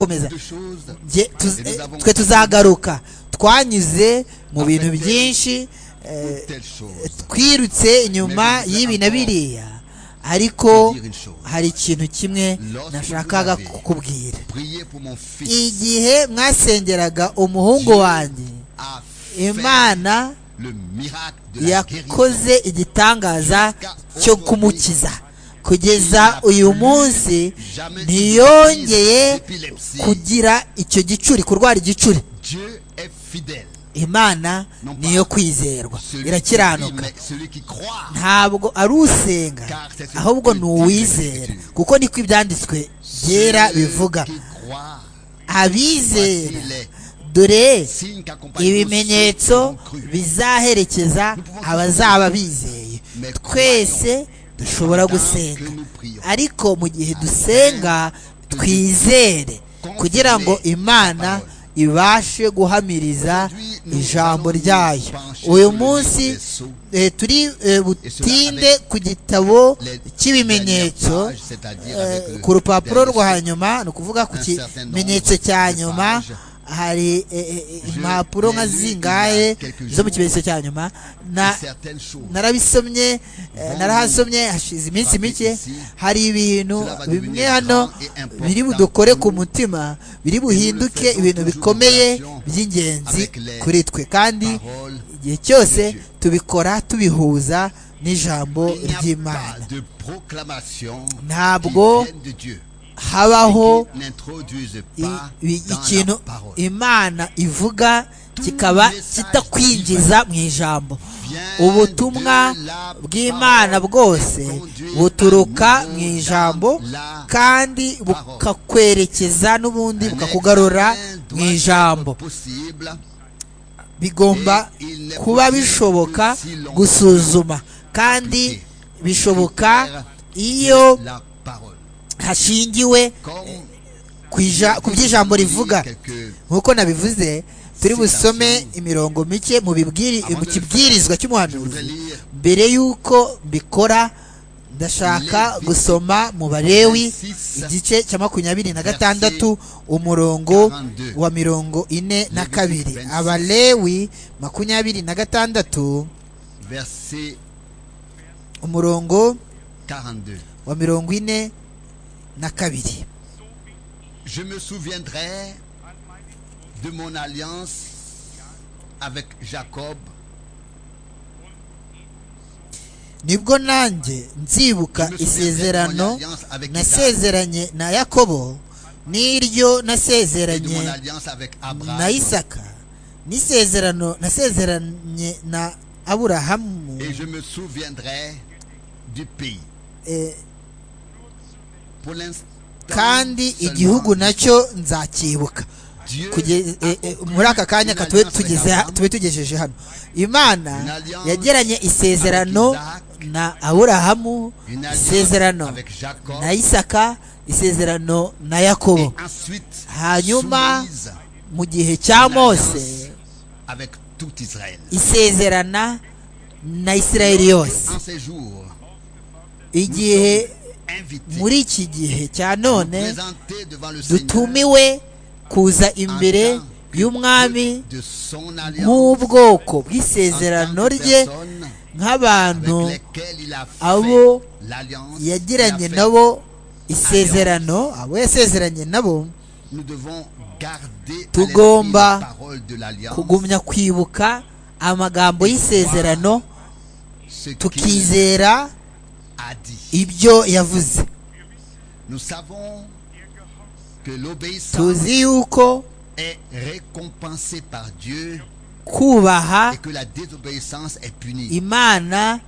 gukomeza Jye- tuz- eh, twe tuzagaruka twanyuze mu bintu byinshi eh, twirutse inyuma y'ibi na biriya ariko hari ikintu kimwe nashakaga kukubwira igihe mwasengeraga umuhungu wanjye imana yakoze yakoze igitangaza cyo kumukiza kugeza uyu munsi ntiyongeye kugira icyo gicuri kurwara igicuri imana niyo kwizerwa irakiranuka ntabwo ari usenga ahubwo ni uwizera kuko niko ibyanditswe byera bivuga abizera dore ibimenyetso bizaherekeza abazaba bizeye twese dushobora gusenga ariko mu gihe dusenga twizere kugira ngo imana ibashe guhamiriza ijambo ryayo uyu munsi eh, turi eh, butinde ku gitabo cy'ibimenyetso eh, ku rupapuro rwa nyuma ni ukuvuga ku kimenyetso cya nyuma hari eh, eh, impapuro nka zingahe zo mu kimenyetso cya nyuma na narabisomye eh, narahasomye hashize iminsi mike hari ibintu bimwe hano biri budukore ku mutima biri buhinduke ibintu bikomeye by'ingenzi kuri twe kandi igihe cyose tubikora tubihuza n'ijambo ry'imana Ntabwo ntabwo habaho aho i- i- ikintu imana ivuga kikaba kitakwinjiza mu ijambo ubutumwa bw'imana bwose buturuka mu ijambo kandi bukakwerekeza n'ubundi bukakugarura mu ijambo bigomba kuba bishoboka gusuzuma kandi bishoboka iyo hashingiwe ku ija- ku by'ijambo rivuga nk'uko nabivuze turi busome imirongo mike mu bibwiri- mu kibwirizwa cy'umuhanuzi mbere y'uko mbikora ndashaka gusoma mu barewi igice cya makumyabiri na gatandatu umurongo wa mirongo ine na kabiri abalewi makumyabiri na gatandatu umurongo wa mirongo ine na kabiri Je me souviendrai de mon alliance avec Jacob nibwo nanjye nzibuka isezerano nasezeranye na yakobo n'iryo et de mon nasezeranye alliance avec na Abraham. isaka n'isezerano nasezeranye na aburahamu Et je me souviendrai du pays. eh, Pour l'instant, kandi seulement, igihugu nacyo nzacyibuka Dieu Kuge- a eh, eh, conclu muri aka kanya une ka tube alliance tugeze avec ha- Abraham. tube tugejeje hano imana alliance yagiranye isezerano avec na aburahamu Une alliance isezerano avec Jacob. na isaka isezerano na yakobo Et ensuite, Hanyuma, soumise mu gihe cya mose avec tout Israël. isezerana na isirayeli yose En ces jours, igihe invités, muri iki gihe cya nous none présentés devant le Seigneur dutumiwe kuza en imbere tant que y'umwami Dieu de son alliance, nk'ubwoko en tant bw'isezerano que rye personne avec nk'abantu lesquelles il a abo fait l'alliance, yagiranye il a fait- nabo isezerano abo yasezeranye nabo Nous devons garder à Tugomba l'esprit les paroles de l'alliance, kugumya kwibuka amagambo y'isezerano ce qu'il tukizera a dit. ibyo yavuze Nous savons que l'obéissance tuzi yuko est récompensée par Dieu kubaha et que la désobéissance est punie. imana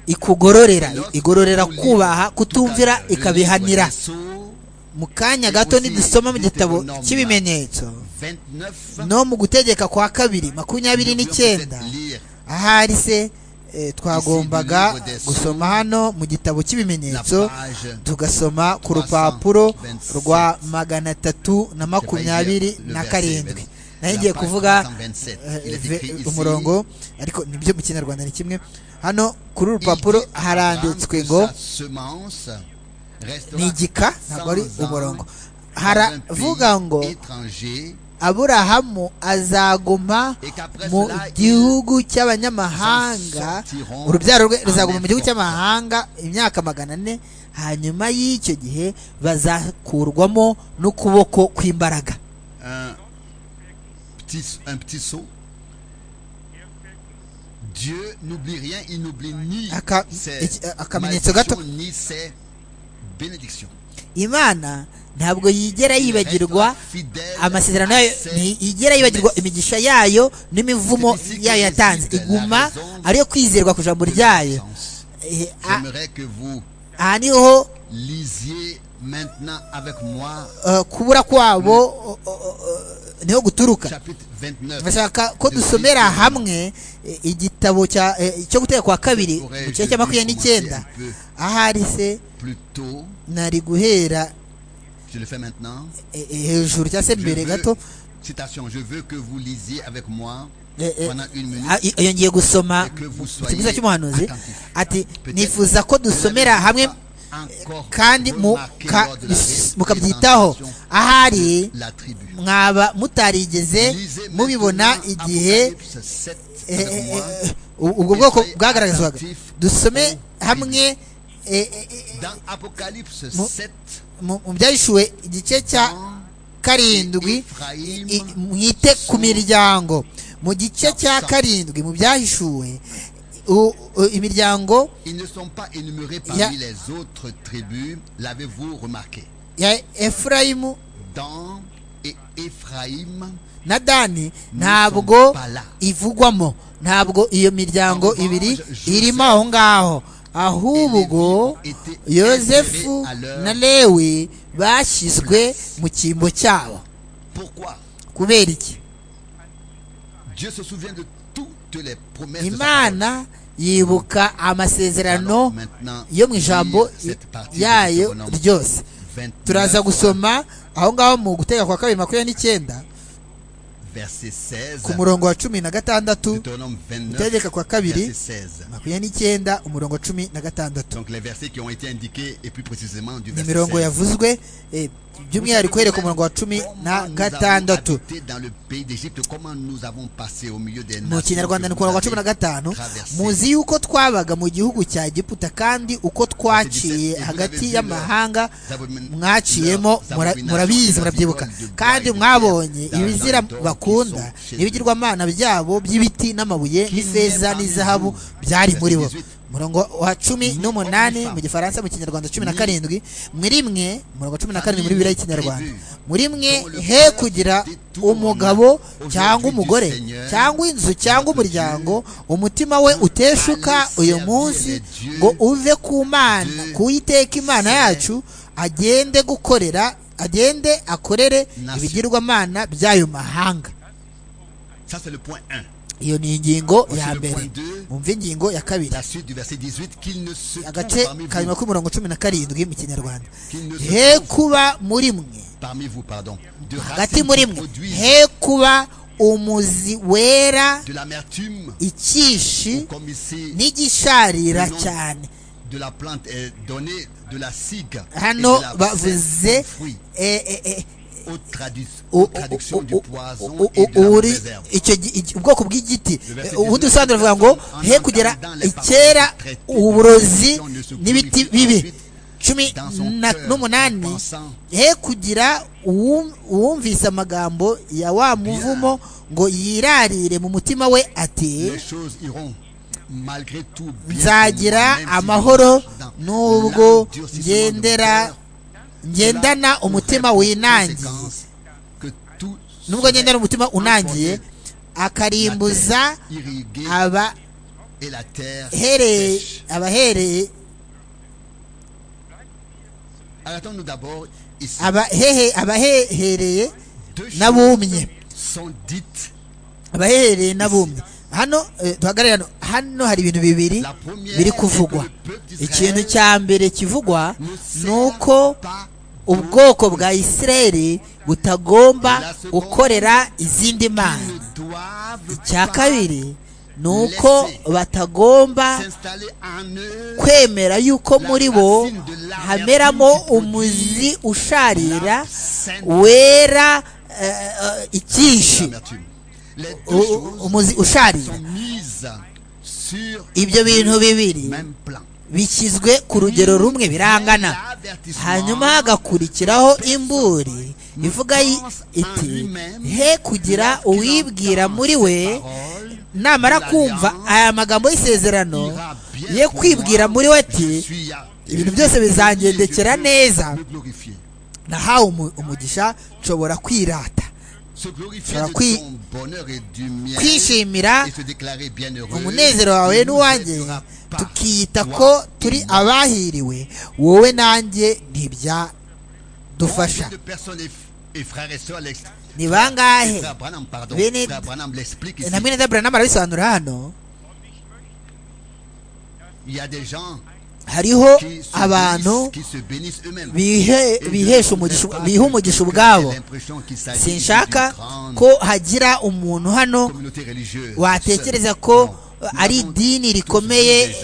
ikugororera igororera kubaha kutumvira Tout à l'heure, ikabihanira le livre mu kanya gato nidusoma mu gitabo cy'ibimenyetso des Sceaux, 29, no mu gutegeka kwa kabiri makumyabiri nous n'icyenda devons lire ahari se eh, twagombaga gusoma hano mu gitabo la cy'ibimenyetso page tugasoma ku rupapuro rwa magana atatu na makumyabiri na karindwi nayo ngiye kuvuga eh, ve- umurongo ariko nibyo mu kinyarwanda ni kimwe hano kuri uru rupapuro haranditswe ngo ni igika ntabwo ari umurongo haravuga ngo étranger aburahamu azaguma mu gihugu cy'abanyamahanga urubyaro rwe ruzaguma mu gihugu cy'amahanga imyaka magana ane hanyuma y'icyo gihe bazakurwamo n'ukuboko kw'imbaraga un petit, un petit saut. Dieu n'oublie rien, il n'oublie ni Aka- ses iki- akamenyetso gato malédictions, ni ses bénédictions. imana ntabwo yigera Il yibagirwa restera fidèle amasezerano à yayo ses ntiyigera yibagirwa promesses. imigisha yayo n'imivumo C'est ici que yayo yatanze réside la iguma raison ariyo kwizerwa ku ijambo de la ryayo puissance. Eh, a- J'aimerais que vous aha niho lisiez maintenant avec moi eh, kubura kwabo o- o- o- niho guturuka chapitre 29. bashaka ko de dusomera Christ. hamwe eh, igitabo cya eh, cyo gutera kwa kabiri Aurais-je mu gice cya makumyabiri dû commencer n'icyenda un peu ahari se Plus tôt, nari guhera je le fais maintenant. eh, eh, hejuru cyangwa se Je mbere veux- gato citation, je veux que vous lisiez avec moi Eh, eh, pendant une minute. Ah, i- yongeye gusoma Que vous soyez ikiguza cy'umuhanuzi attentifs. ati Peut-être nifuza ko dusomera hamwe kandi mu- ka- bis- mukabyitaho ahari mwaba mutarigeze mubibona igihe eh, eh, eh, u- ubwo bwoko bwagaragazwaga dusome hamwe eh, eh, eh, Mu- mu mu byahishuwe igice cya karindwi i- i- mwite ku miryango mu gice cya karindwi mu byahishuwe u- u- imiryango Ils ne sont pas énumérés Ya- parmi les autres tribus, l'avez-vous remarqué ya efurayimu Dan et Ephraïm na dani sont ntabwo pas là. ivugwamo ntabwo iyo En miryango revanche, ibiri Joseph irimo aho ngaho ahubwo et Lévi étaient yosefu insérés à leur na lewi bashyizwe mu cyimbo cyabo Pourquoi kubera iki Dieu se souvient de toutes les promesses de sa parole. imana yibuka amasezerano Alors, maintenant, yo mu ijambo lire cette partie de yayo Deutéronome ryose 29, turaza gusoma aho ngaho mu gutega kwa kabiri makumyabiri n'icyenda verset 16. ku murongo wa cumi na gatandatu Deutéronome 29, gutegeka kwa kabiri verset 16. makumyabiri n'icyenda umurongo wa cumi na gatandatu Donc les versets qui ont été indiqués et plus précisément du ni verset imirongo 16. yavuzwe eh, by'umwihariko uhereye ku murongo wa cumi na gatandatu dans le pays d'Égypte, comment nous avons passé au milieu des mu kinyarwanda ni ku murongo wa cumi na gatanu traversé. muzi yuko twabaga mu gihugu cya giputa kandi uko twaciye hagati y'amahanga mwaciyemo mura- murabizi murabyibuka kandi mwabonye ibizira bakunda n'ibigirwamana byabo by'ibiti n'amabuye n'ifeza n'izahabu byari muri bo murongo wa cumi n'umunani mu gifaransa mu kinyarwanda cumi na karindwi muri mwe murongo cumi na karindwi muri bibiri y'ikinyarwanda muri mwe he kugira umugabo cyangwa umugore cyangwa inzu cyangwa umuryango umutima we uteshuka uyu munsi ngo uve ku mana ku iteka imana yacu agende gukorera agende akorere ibigirwamana by'ayo mahanga Ça c'est le point 1. iyo ni ingingo ya mbere mwumve ingingo ya kabiri La suite du verset 18 qu'il ne se trouve agace parmi karindwi vous, k'umurongo cumi na karindwi mu kinyarwanda he kuba muri mwe parmi vous pardon, de hagati racines muri qui mwe produisent he kuba umuzi wera de l'amertume, ou ikishi comme ici n'igisharira cyane de la plante est donnée de la cigue et de hano la bavuze fruit. eh, eh, eh, Haute tradu- u- haute u- traduction u- du u- poison u- et de la u- uri mauvaise herbe. icyo gi- iki- ubwoko bw'igiti Le verset Eh, ubundi 19, ubusanzwe bavuga ngo en he kugera entendant les paroles icyera traitées de uburozi destruction ne se n'ibiti glorifie bibi ensuite cumi dans son na- cœur, en n'umunani pensant he kugira uwum- uwumvise amagambo ya wa muvumo ngo yirarire mu mutima we ati les choses iront malgré tout bien nzagira pour moi, même si amahoro je marche dans n'ubwo l'endurcissement de mon ngendera cœur. ngendana umutima winangiye nubwo ngendana umutima unangiye akarimbuza abahereye abahereye abahehe abahehereye n'abumye abahehereye n'abumye hano eh, duhagarare hano hano hari ibintu bibiri biri kuvugwa ikintu cya mbere kivugwa ni uko ubwoko bwa isirayeli butagomba gukorera izindi mana icya kabiri ni uko batagomba kwemera yuko muri bo hameramo umuzi usharira wera ikishi umuzi usharira ibyo bintu bibiri bishyizwe ku rugero rumwe birangana hanyuma hagakurikiraho imburi ivuga iti he kugira uwibwira muri we namara kumva aya magambo y'isezerano ye kwibwira muri we ati ibintu byose bizangendekera neza nahawe umugisha nshobora kwirata nshobora kwishimira umunezero wawe n'uwanjye tukiyita ko turi abahiriwe wowe nanjye ntibya dufasha ni bangahe na mwene da branham arabisobanura hano hariho abantu biha umugisha ubwabo sinshaka ko hagira umuntu hano watekereza ko ari idini rikomeye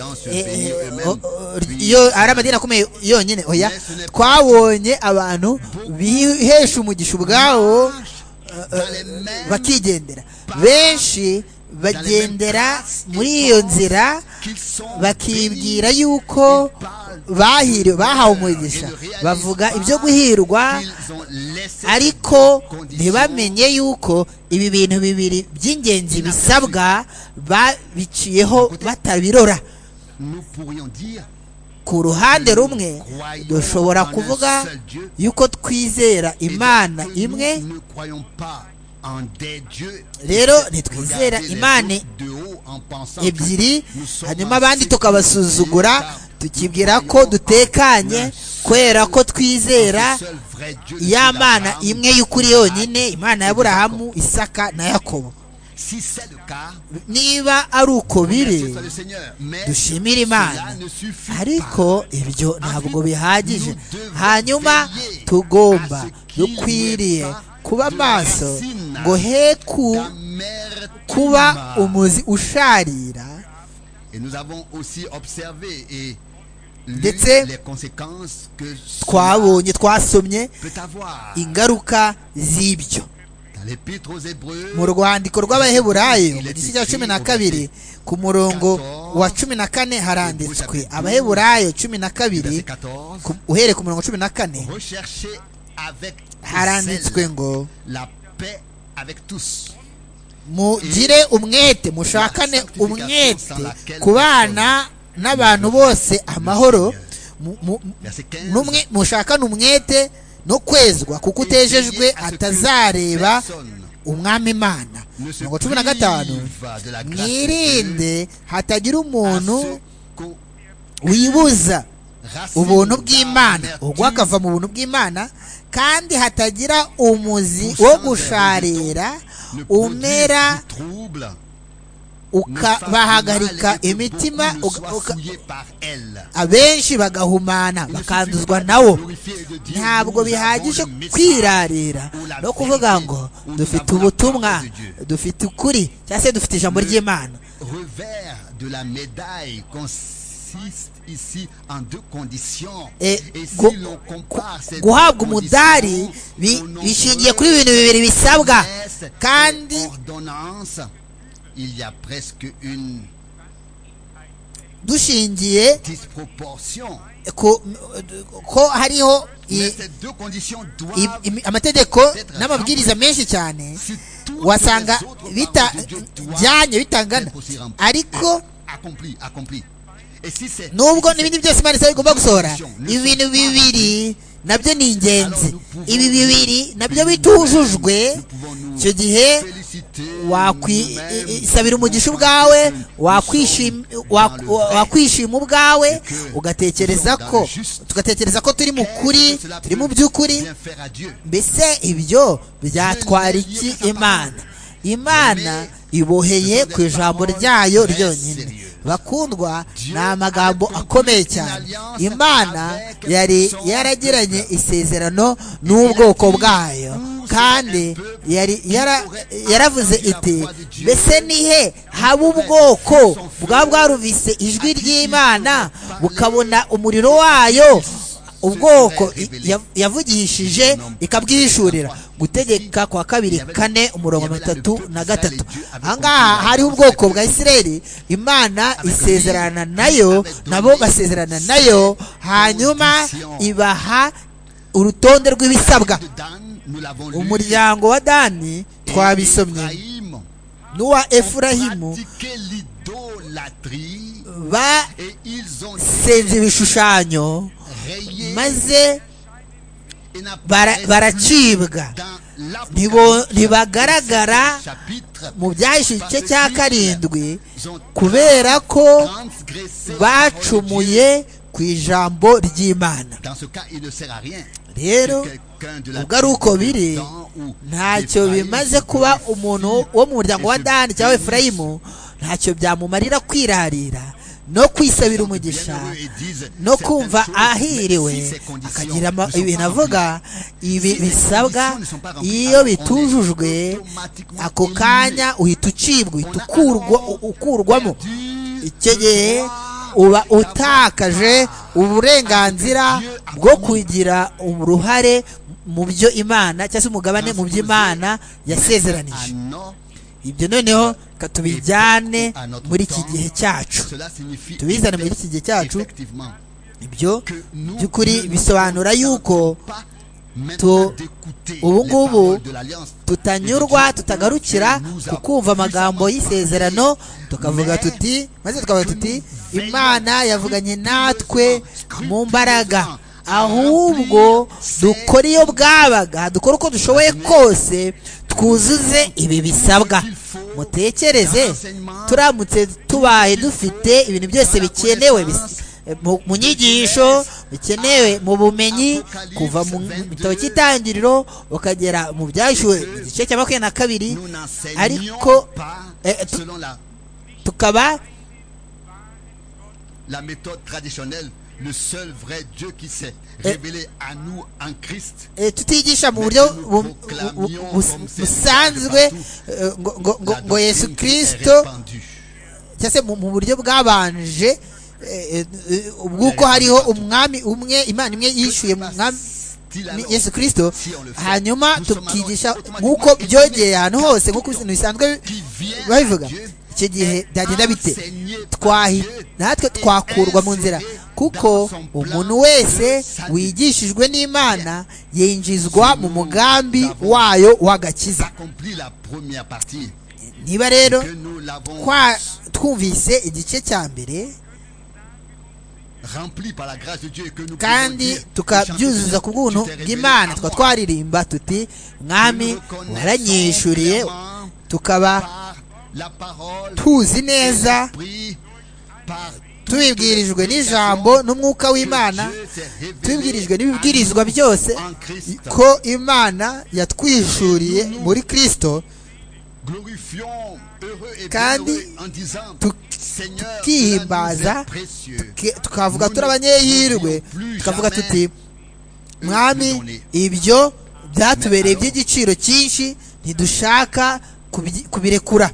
ari amadini akomeye yonyine oya twabonye abantu bihesha umugisha ubwabo bakigendera benshi bagendera muri iyo nzira bakibwira yuko bahiriwe bahawe umugisha bavuga ibyo guhirwa ariko ntibamenye yuko ibi bintu bibiri by'ingenzi bisabwa babiciyeho batabirora ku ruhande rumwe dushobora kuvuga yuko twizera imana imwe rero ntitwizera imana ebyiri hanyuma abandi tukabasuzugura tukibwira ko dutekanye kubera ko twizera ya mana imwe y'ukuri yonyine imana ya burahamu isaka na yakobo niba ari uko biri dushimire imana ariko ibyo ntabwo bihagije hanyuma tugomba dukwiriye kuba amaso ngo he ku kuba umuzi usharira ndetse twabonye twasomye ingaruka z'ibyo mu rwandiko rw'abaheburayo mu gice cya cumi na kabiri ku murongo wa cumi na kane haranditswe abaheburayo cumi na kabiri uhereye ku murongo cumi na kane haranditswe ngo mugire umwete mushakane umwete ku bana n'abantu bose amahoro mushakane umwete no kwezwa kuko utejejwe atazareba umwami imana mirongo cumi na gatanu mwirinde hatagira umuntu wibuza ubuntu bw'imana ubwo akava mu buntu bw'imana kandi hatagira umuzi wo gusharira umera ukabahagarika imitima abenshi bagahumana bakanduzwa nawo ntabwo bihagije kwirarira no kuvuga ngo dufite ubutumwa dufite ukuri cyangwa se dufite ijambo ry'imana guhabwa umudari bishingiye kuri ibintu bibiri bisabwa kandi dushingiye ko hariho amategeko n'amabwiriza menshi cyane wasanga bijyanye bitangana ariko nubwo n'ibindi byose imana isaba igomba gusohora ibi bintu bibiri nabyo ni ingenzi ibi bibiri nabyo bitujujwe icyo gihe wakwisabira umugisha ubwawe wakwishima ubwawe ugatekereza ko tugatekereza ko turi mu kuri turi mu by'ukuri mbese ibyo byatwara iki imana imana iboheye ku ijambo ryayo ryonyine bakundwa ni amagambo akomeye cyane imana yari yaragiranye isezerano n'ubwoko bwayo kandi yari yaravuze iti mbese nihe haba ubwoko bwaba bwaruvise ijwi ry'imana bukabona umuriro wayo ubwoko yavugishije ikabwihishurira gutegeka kwa kabiri kane umurongo batatu na gatatu ahangaha hariho ubwoko bwa isireri imana isezerana nayo nabo basezerana nayo hanyuma ibaha urutonde rw'ibisabwa umuryango wa dani twabisomye n'uwa efurahimu basenze ibishushanyo maze baracibwa ntibagaragara mu byahise igice cya karindwi kubera ko bacumuye ku ijambo ry'imana rero ubwo ari uko biri ntacyo bimaze kuba umuntu wo mu muryango wa dani cyangwa efurayimu ntacyo byamumarira kwirarira no kwisabira umugisha no kumva ahiriwe akagira ibintu avuga ibi bisabwa iyo bitujujwe ako kanya uhita ucibwa uhita ukurwamo icyo gihe uba utakaje uburenganzira bwo kugira uruhare mu byo imana cyangwa se umugabane mu byo imana yasezeranije ibyo noneho tubijyane muri iki gihe cyacu tubizane muri iki gihe cyacu ibyo by'ukuri bisobanura yuko ubu ngubu tutanyurwa tutagarukira ku kumva amagambo y'isezerano tukavuga tuti maze tukavuga tuti imana yavuganye natwe mu mbaraga ahubwo dukora iyo bwabaga dukora uko dushoboye kose twuzuze ibi bisabwa mutekereze turamutse tubaye dufite ibintu byose bikenewe mu nyigisho bikenewe mu bumenyi kuva mu gitabo cy'itangiriro ukagera mu byashyuwe mu gice cya makumyabiri na kabiri ariko tukaba la méthode traditionnelle le seul vrai Dieu qui s'est révélé à nous en Christ. tutigisha mu buryo busanzwe ngo yesu kirisito cyangwa se mu buryo bwabanje bw'uko hariho umwami umwe imana imwe yishyuye mu mwami yesu kirisito hanyuma tukigisha nk'uko byogeye ahantu hose nk'uko ibintu bisanzwe babivuga icyo gihe byagenda bite natwe twakurwa mu nzira kuko umuntu wese wigishijwe n'imana yinjizwa mu mugambi wayo w'agakiza niba rero twumvise igice cya mbere kandi tukabyuzuza ku bw'ubuntu bw'imana tukaba twaririmba tuti mwami waranyishuriye tukaba tuzi neza tubibwirijwe n'ijambo n'umwuka w'imana tubibwirijwe n'ibibwirizwa byose ko imana yatwishuriye muri kirisito kandi tukihimbaza tukavuga turi abanyehirwe tukavuga tuti mwami ibyo byatubereye by'igiciro cyinshi ntidushaka kubirekura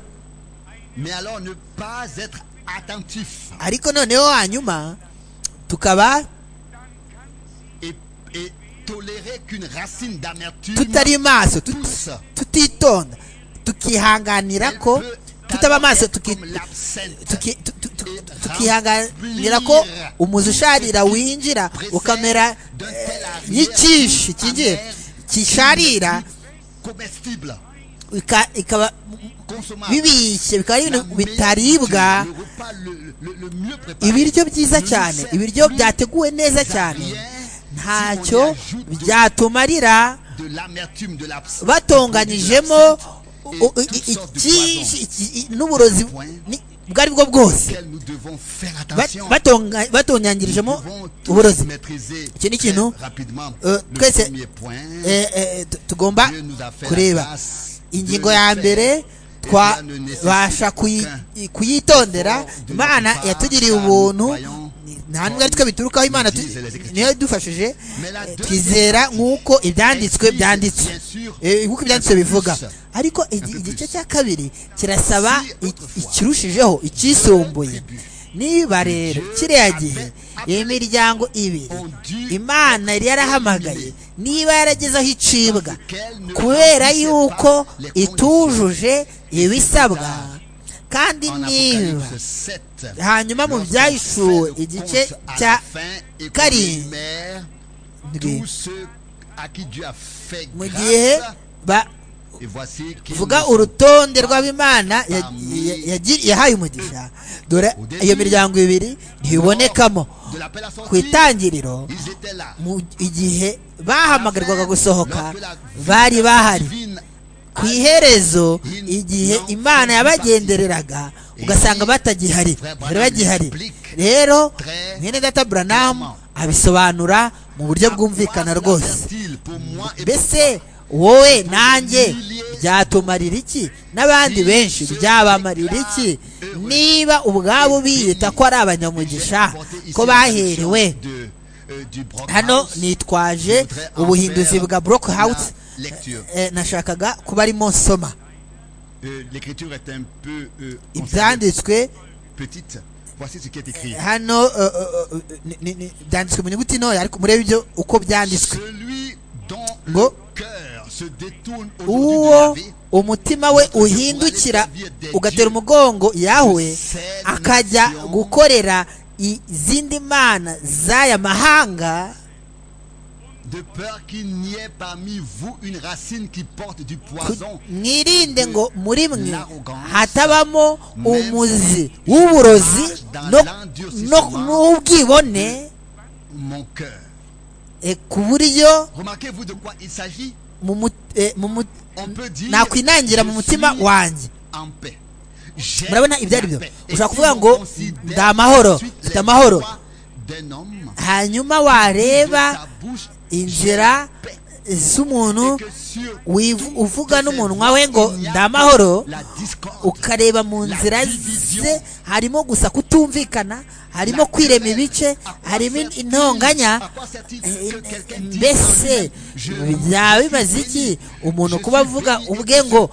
ariko noneho hanyuma tukaba tutari maso tutitonda tukihanganira ko tutaba maso tukihanganira ko umuzi usharira winjira ukamera nk'ikishi kigiye kisharira ikaba bibishye bikaba ari ibintu bitaribwa ibiryo byiza cyane ibiryo byateguwe neza cyane ntacyo byatumarira batonganyijemo n'uburozi ubwo ari bwo bwose batonyanyirijemo uburozi iki ni ikintu twese tugomba kureba ingingo ya mbere twabasha kuyitondera imana yatugiriye ubuntu nta n'ubwo ari twe biturukaho imana tu- niyo idufashije eh, twizera nk'uko ibyanditswe byanditse Eh, nk'uko ibyanditswe bivuga ariko igi- igice cya kabiri kirasaba i- ikirushijeho icyisumbuye niba rero kiriya gihe iyo miryango ibiri imana yari yarahamagaye niba yaragezeho icibwa kubera yuko itujuje ibisabwa kandi niba hanyuma mu byahishuwe igice cya karindwi mu gihe bavuga urutonde rw'abimana ya- ya- yagi- yahaye umugisha dore iyo miryango ibiri ntibonekamo ku itangiriro mu igihe bahamagarirwaga gusohoka bari bahari ku iherezo igihe imana yabagendereraga ugasanga batagihari bari bagihari rero mwene data buranamu abisobanura mu buryo bwumvikana rwose mbese wowe nanjye byatumarira iki n'abandi benshi byabamarira iki niba ubwabo biyita ko ari abanyamugisha ko baherewe hano nitwaje ubuhinduzi bwa broke house eh, nashakaga kuba arimo nsoma ibyanditswe hano eh, eh, eh, ni- ni- ni- byanditswe mu nyuguti ntoya ariko murebe ibyo uko byanditswe Celui dont Ngo. le cœur se détourne aujourd'hui de la uwo vie, umutima we uhindukira ugatera umugongo yawe akajya gukorera izindi mana z'aya mahanga de peur qu'il n'y ait parmi vous une racine qui porte du poison. mwirinde ngo muri mwe hatabamo umuzi w'uburozi no- no- n'ubwibone Mon cœur. eh, ku buryo Remarquez-vous de quoi il s'agit mu mut- eh, mu mut- On peut dire nakwinangira mu je mutima suis wanjye en paix. J'ai murabona ibyo ari la byo paix. Et ushobora si kuvuga l'on ngo considère ndi amahoro ensuite mfite les amahoro voies d'un homme hanyuma de wareba sa bouche, inzira z'umuntu et que sur wiv- toutes uvuga ses n'umunwa voies, we ngo il n'y a ndamahoro la discorde, ukareba mu nzira ze harimo gusa kutumvikana harimo kwirema ibice harimo in- intonganya À quoi sert-il Eh, que quelqu'un dise mbese Je byaba bimaze iki umuntu kuba avuga ubwe ngo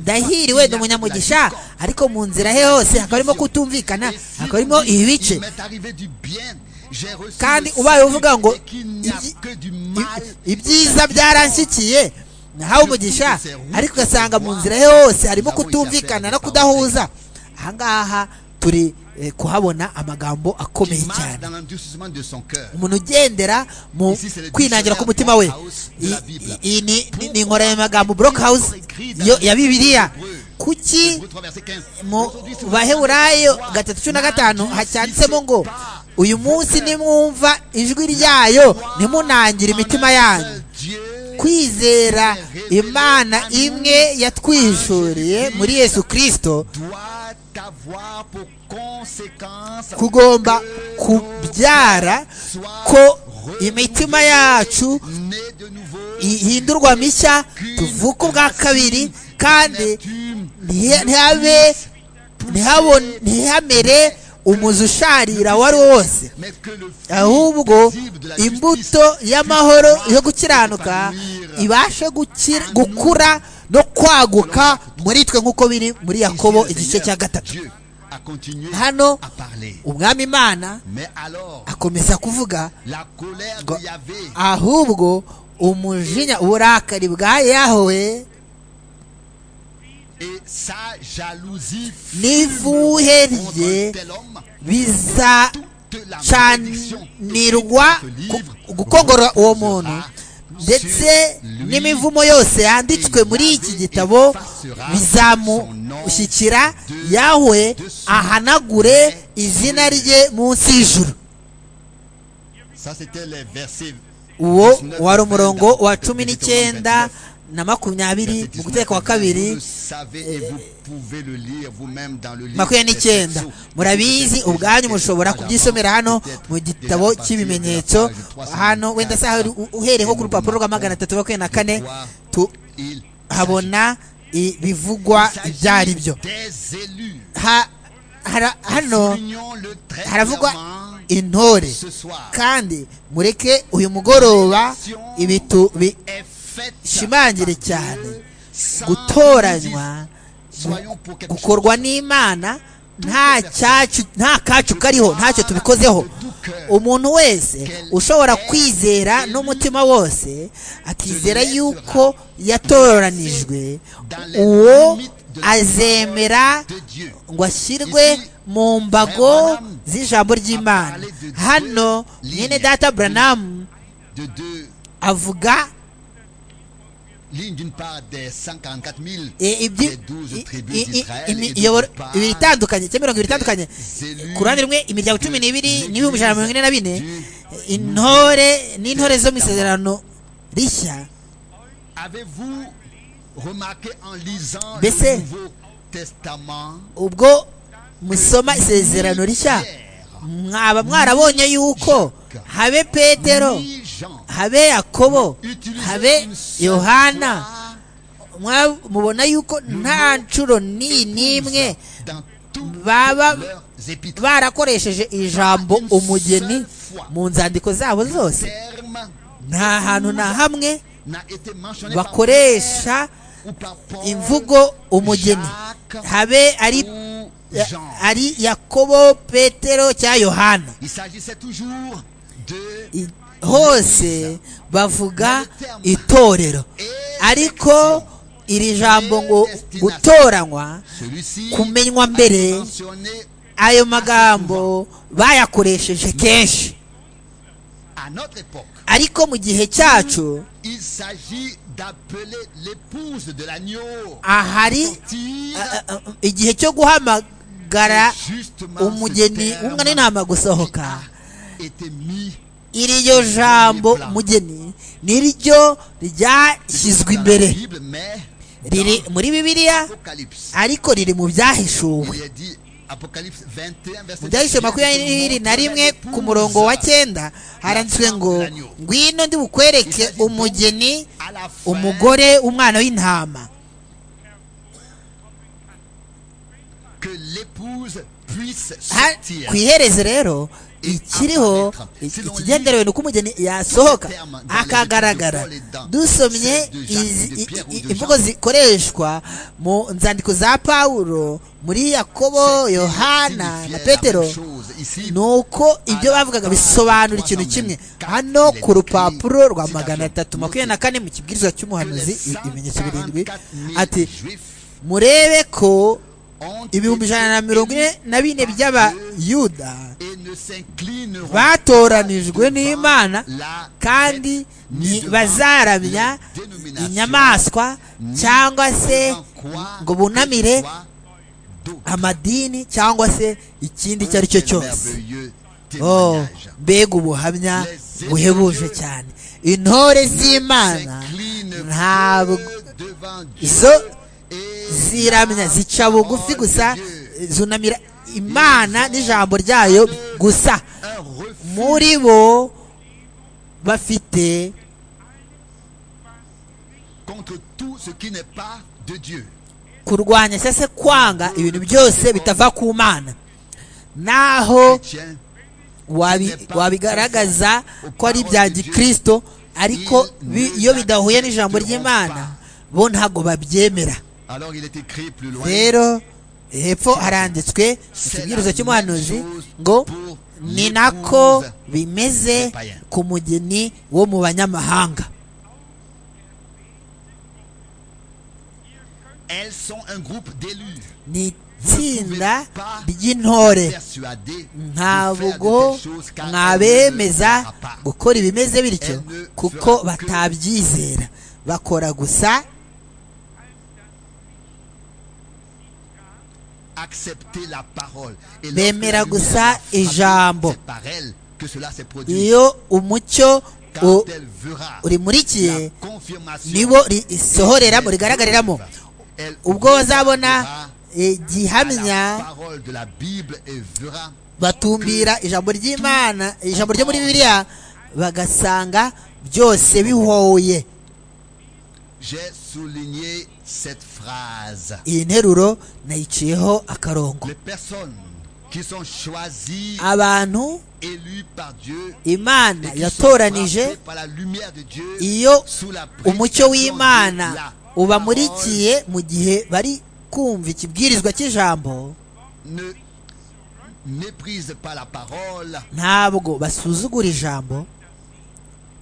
ndahiriwe ni umunyamugisha ariko mu nzira he hose hakaba harimo kutumvikana Et si hakaba on harimo dit, ibice il m'est arrivé du bien, j'ai reçu kandi le ubaye salut uvuga ngo et qu'il n'y a ibyi- que du mal. i- ibyiza byaranshyikiye nahawe umugisha ariko ugasanga mu nzira ye hose harimo kutumvikana no kudahuza ahangaha turi eh, kuhabona amagambo qui akomeye marche cyane dans l'endurcissement de son cœur. umuntu ugendera mu kwinangira k'umutima we I- i- iyi ni- ni- ni inkoranyamagambo broke house yo- ya bibiliya kuki Hébreux 3, verset 15. mu Aujourd'hui, si vous baheburayo marchez dans gatatu cumi na la gatanu justice, hacyanditsemo ngo pas uyu munsi nimwumva ijwi ryayo ntimunangire imitima yanyu Dieu, kwizera imana imwe yatwishuriye muri yesu kirisito doit avoir pour conséquence kugomba que kubyara ko imitima yacu née de nouveau ihindurwa mishya tuvuka ubwa kabiri kandi ntiha- ntihabe ntihabone- ntihamere umuzi usharira uwo ari wo wose mais que le fruit ahubwo paisible de la justice imbuto y'amahoro yo gukiranuka ibashe gukira- gukura no kwaguka muri twe nk'uko biri muri yakobo Ici, le igice Seigneur, cya gatatu Dieu a continué hano à parler umwami imana mais alors akomeza kuvuga la colère Go- de Yahvé ahubwo umujinya uburakari bwa yahowe et sa jalousie n'ivuhe contre rye tel homme toute la malédiction bizacanirwa ku- gukongora uwo muntu ndetse n'imivumo yose yanditswe muri iki gitabo bizamushyikira yawe ahanagure izina rye munsi y'ijuru ça c'était les versets uwo 19, wari umurongo 20, wa cumi n'icyenda na makumyabiri verset mu 19. guteka kwa kabiri Vous le savez et vous pouvez le lire vous-même dans le livre makumyabiri des n'icyenda Verseaux. murabizi Peut-être ubwanyu déjà mushobora quelque kubyisomera part, hano peut-être mu déjà gitabo partir de la cy'ibimenyetso page 300, hano wenda saha uri- u- uhereye nko ku rupapuro rwa magana atatu makumyabiri na kane Il tuhabona ibivugwa s'agit ibyo ari byo des élus Ha- hara- hano Soulignons le très haravugwa clairement intore kandi mureke uyu mugoroba ibitu bishimangire cyane gutoranywa gukorwa n'imana nta cyacu nta kacu kariho ntacyo tubikozeho umuntu wese ushobora kwizera n'umutima wose akizera yuko yatoranijwe uwo azemera ngo ashyirwe mu mbago z'ijambo ry'imana hano mwene data buranamu avuga ibiri itandukanye cyangwa mirongo ibiri itandukanye ku ruhande rumwe imiryango cumi n'ibiri n'ibihumbi ijana na mirongo ine na bine intore n'intore zo mu isezerano rishya mbese ubwo musoma isezerano rishya mwaba mwarabonye yuko habe petero habe yakobo habe yohana mubona yuko nta nshuro ni n'imwe baba barakoresheje ijambo umugeni mu nzandiko zabo zose nta hantu na hamwe bakoresha imvugo umugeni habe ari ari yakobo petero cya yohana hose bavuga itorero ariko iri jambo ngo gutoranywa kumenywa mbere ayo magambo bayakoresheje kenshi ariko mu gihe cyacu ahari igihe cyo guhamagara umugeni umwana n'intama gusohoka iryo jambo umugeni niryo ryashyizwe imbere riri muri bibiliya ariko riri mu byahishuwe mu byahishuwe makumyabiri na rimwe ku murongo wa cyenda haranditswe ngo ngwino ndi bukwereke umugeni umugore umwana w'intama ku iherezo rero ikiriho ikigenderewe ni uko umugeni yasohoka akagaragara dusomye imvugo zikoreshwa mu nzandiko za pawulo muri yakobo yohana na petero ni uko ibyo bavugaga bisobanura ikintu kimwe hano ku rupapuro rwa magana atatu makumyabiri na kane mu kibwirizwa cy'umuhanuzi ibimenyetso birindwi ati murebe ko ibihumbi ijana na mirongo ine na bine by'abayuda batoranijwe n'imana kandi bazaramya inyamaswa cyangwa se ngo bunamire amadini cyangwa se ikindi icyo ari cyo cyose mbega ubuhamya buhebuje cyane intore z'imana ntabwo izo ziramya zica bugufi gusa zunamira imana n'ijambo ryayo gusa muri bo bafite kurwanya cyangwa se kwanga ibintu byose bitava ku mana naho wabigaragaza ko ari ibya gikirisito ariko iyo bidahuye n'ijambo ry'imana bo ntabwo babyemera rero hepfo haranditswe ikibwirizo cy'umuhanuzi ngo ni nako bimeze ku mugeni wo mu banyamahanga ni itsinda ry'intore ntabwo mwabemeza gukora ibimeze bityo kuko batabyizera bakora gusa bemera gusa ijambo iyo umucyo urimurikiye nibo risohoreramo rigaragariramo ubwo bazabona gihamya batumbira ijambo ry'imana ijambo ryo muri bibiliya bagasanga byose bihoye iyi nteruro nayiciyeho akarongo qui sont choisis abantu élus par Dieu imana et qui sont yatoranije frappés par la lumière de Dieu iyo sous la prestation umucyo w'imana de la ubamurikiye mu gihe bari kumva ikibwirizwa cy'ijambo parole. ne méprise pas la parole ntabwo basuzugura ijambo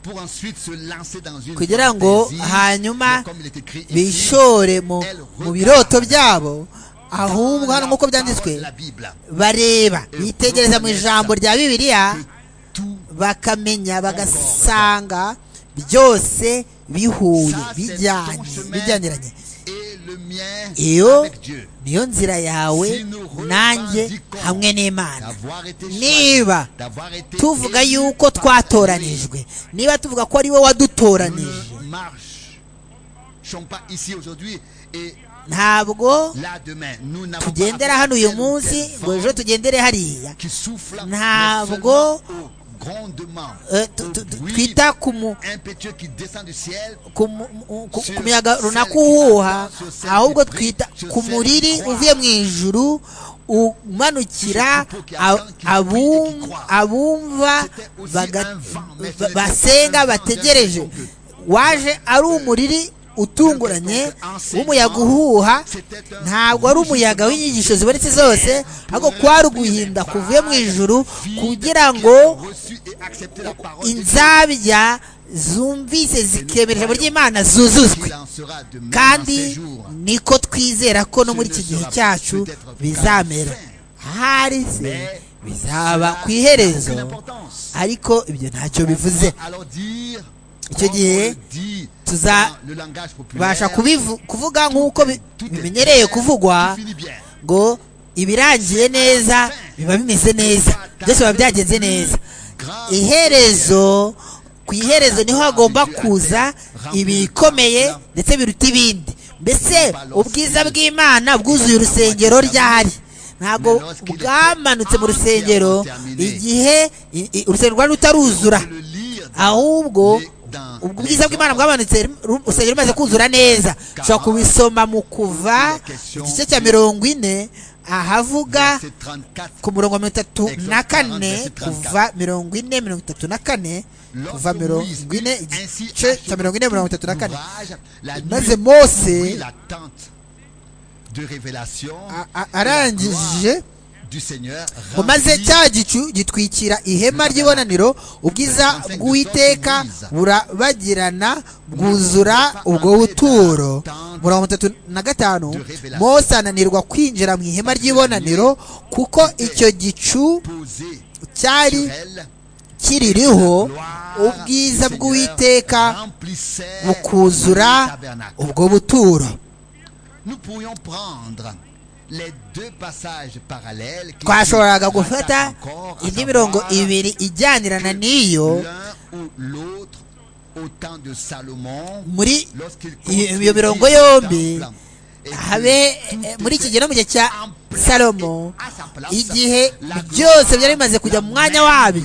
pour ensuite se lancer dans une kugira ngo fantaisie. hanyuma Mais comme il est écrit ici, bishore mu mu biroto byabo ahubwo hano nk'uko byanditswe dans la Bible, bareba bitegereza mu ijambo rya bibiliya que tout bakamenya bagasanga byose bihuye Ça, c'est ton bijyanye chemin bijyaniranye et le mien iyo avec Dieu. niyo nzira yawe Si nous revendiquons nanjye hamwe n'imana D'avoir été niba choisi, d'avoir été tuvuga élu yuko par Dieu. twatoranijwe niba tuvuga ko ari we wadutoranije Nous ne marchons pas ici aujourd'hui et ntabwo là demain. Nous n'avons pas tugendera appris hano uyu tel ou munsi tel ngo ejo vent tugendere hariya qui souffle, mais Ntabwo- seulement au grondement, Eh, tu- au tu- tu- bruit twita ku mu- impétueux qui descend du ciel ku mu- mu- ku- ku miyaga runaka uhuha ahubwo twita ku muriri uvuye mu ijuru umanukira a- abum- abumva baga- ba- basenga bategereje waje ari umuriri utunguranye w'umuyaga uhuha ntabwo ari umuyaga w'inyigisho zibonetse zose ahubwo kwari uguhinda kuvuye mu ijuru kugira ngo reçu et accepté la parole de Dieu, inzabya zumvise zikemera ijambo ry'imana zuzuzwe qu'il en sera de même en ces kandi jours. niko twizera ko no muri iki gihe cyacu bizamera ahari se bizaba ku iherezo Aucune importance. ariko ibyo ntacyo bivuze Alors dire, Icyo comme gihe, on le dit tuza- dans le langage populaire, basha kubivu- kuvuga nk'uko bi- tout est bimenyereye bien, kuvugwa tout finit bien. ngo ibirangiye neza biba bimeze neza byose biba byagenze neza Grâce iherezo ku iherezo niho hagomba kuza ibikomeye ndetse biruta ibindi mbese ubwiza bw'imana bwuzuye urusengero ryahari ntabwo bwamanutse mu rusengero igihe i- i- urusengero rwari rutaruzura de le lire dans- ahubwo ubwo ubwiza bw'imana bwamanutse ru- urusengero rumaze kuzura neza ushobora kubisoma mu kuva igice cya mirongo ine ahavuga verset 34, ku murongo wa mirongo itatu na kane kuva mirongo ine mirongo itatu na kane kuva lorsque Moïse mirongo ine eut ainsi igice achevé cya mirongo ine mirongo itatu na kane l'ouvrage, la maze nuit, ouvrit mose la tente de révélation a- et a- la gloire arangije du Seigneur ngo maze remplit cya gicu gitwikira ihema ry'ibonaniro ubwiza bw'uwiteka burabagirana bwuzura ubwo buturo mirongo itatu na gatanu mose ananirwa kwinjira mu ihema ry'ibonaniro kuko icyo gicu posé cyari sur elle. kiririho Gloire ubwiza du Seigneur bw'uwiteka remplissait bukuzura le tabernacle. ubwo buturo Nous pourrions prendre les deux passages parallèles qui twashoboraga nous gufata rattachent encore, à indi savoir mirongo ibiri ijyanirana n'iyo L'un ou l'autre au temps de Salomon, muri lorsqu'il iyo construisit mirongo le yombi temple, et que habe tout eh, muri iki gihe était no mu gihe cya en place salomo et à sa place. igihe La gloire, byose byari bimaze kujya la mu mwanya même wabyo gloire de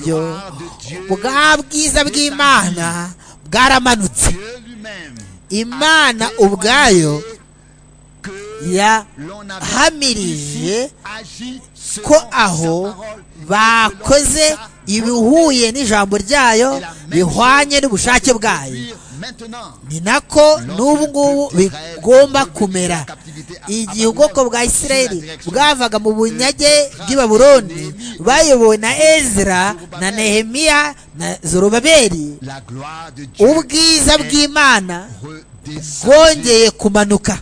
Dieu, bwa bwiza bw'imana bwaramanutse Dieu lui-même imana a ubwayo témoigné que l'on avait yahamirije ici agi selon ko sa aho parole et bakoze que l'on ibihuye n'ijambo ryayo bihwanye n'ubushake bwayo accomplir maintenant. ni nako n'ubu ngubu bigomba kumera igihe ubwoko bwa isirayeli bwavaga mu bunyage bw'i Babuloni bayobowe na ezra na nehemiya na zorobabeli La gloire de Dieu ubwiza bw'imana redescendue. bwongeye kumanuka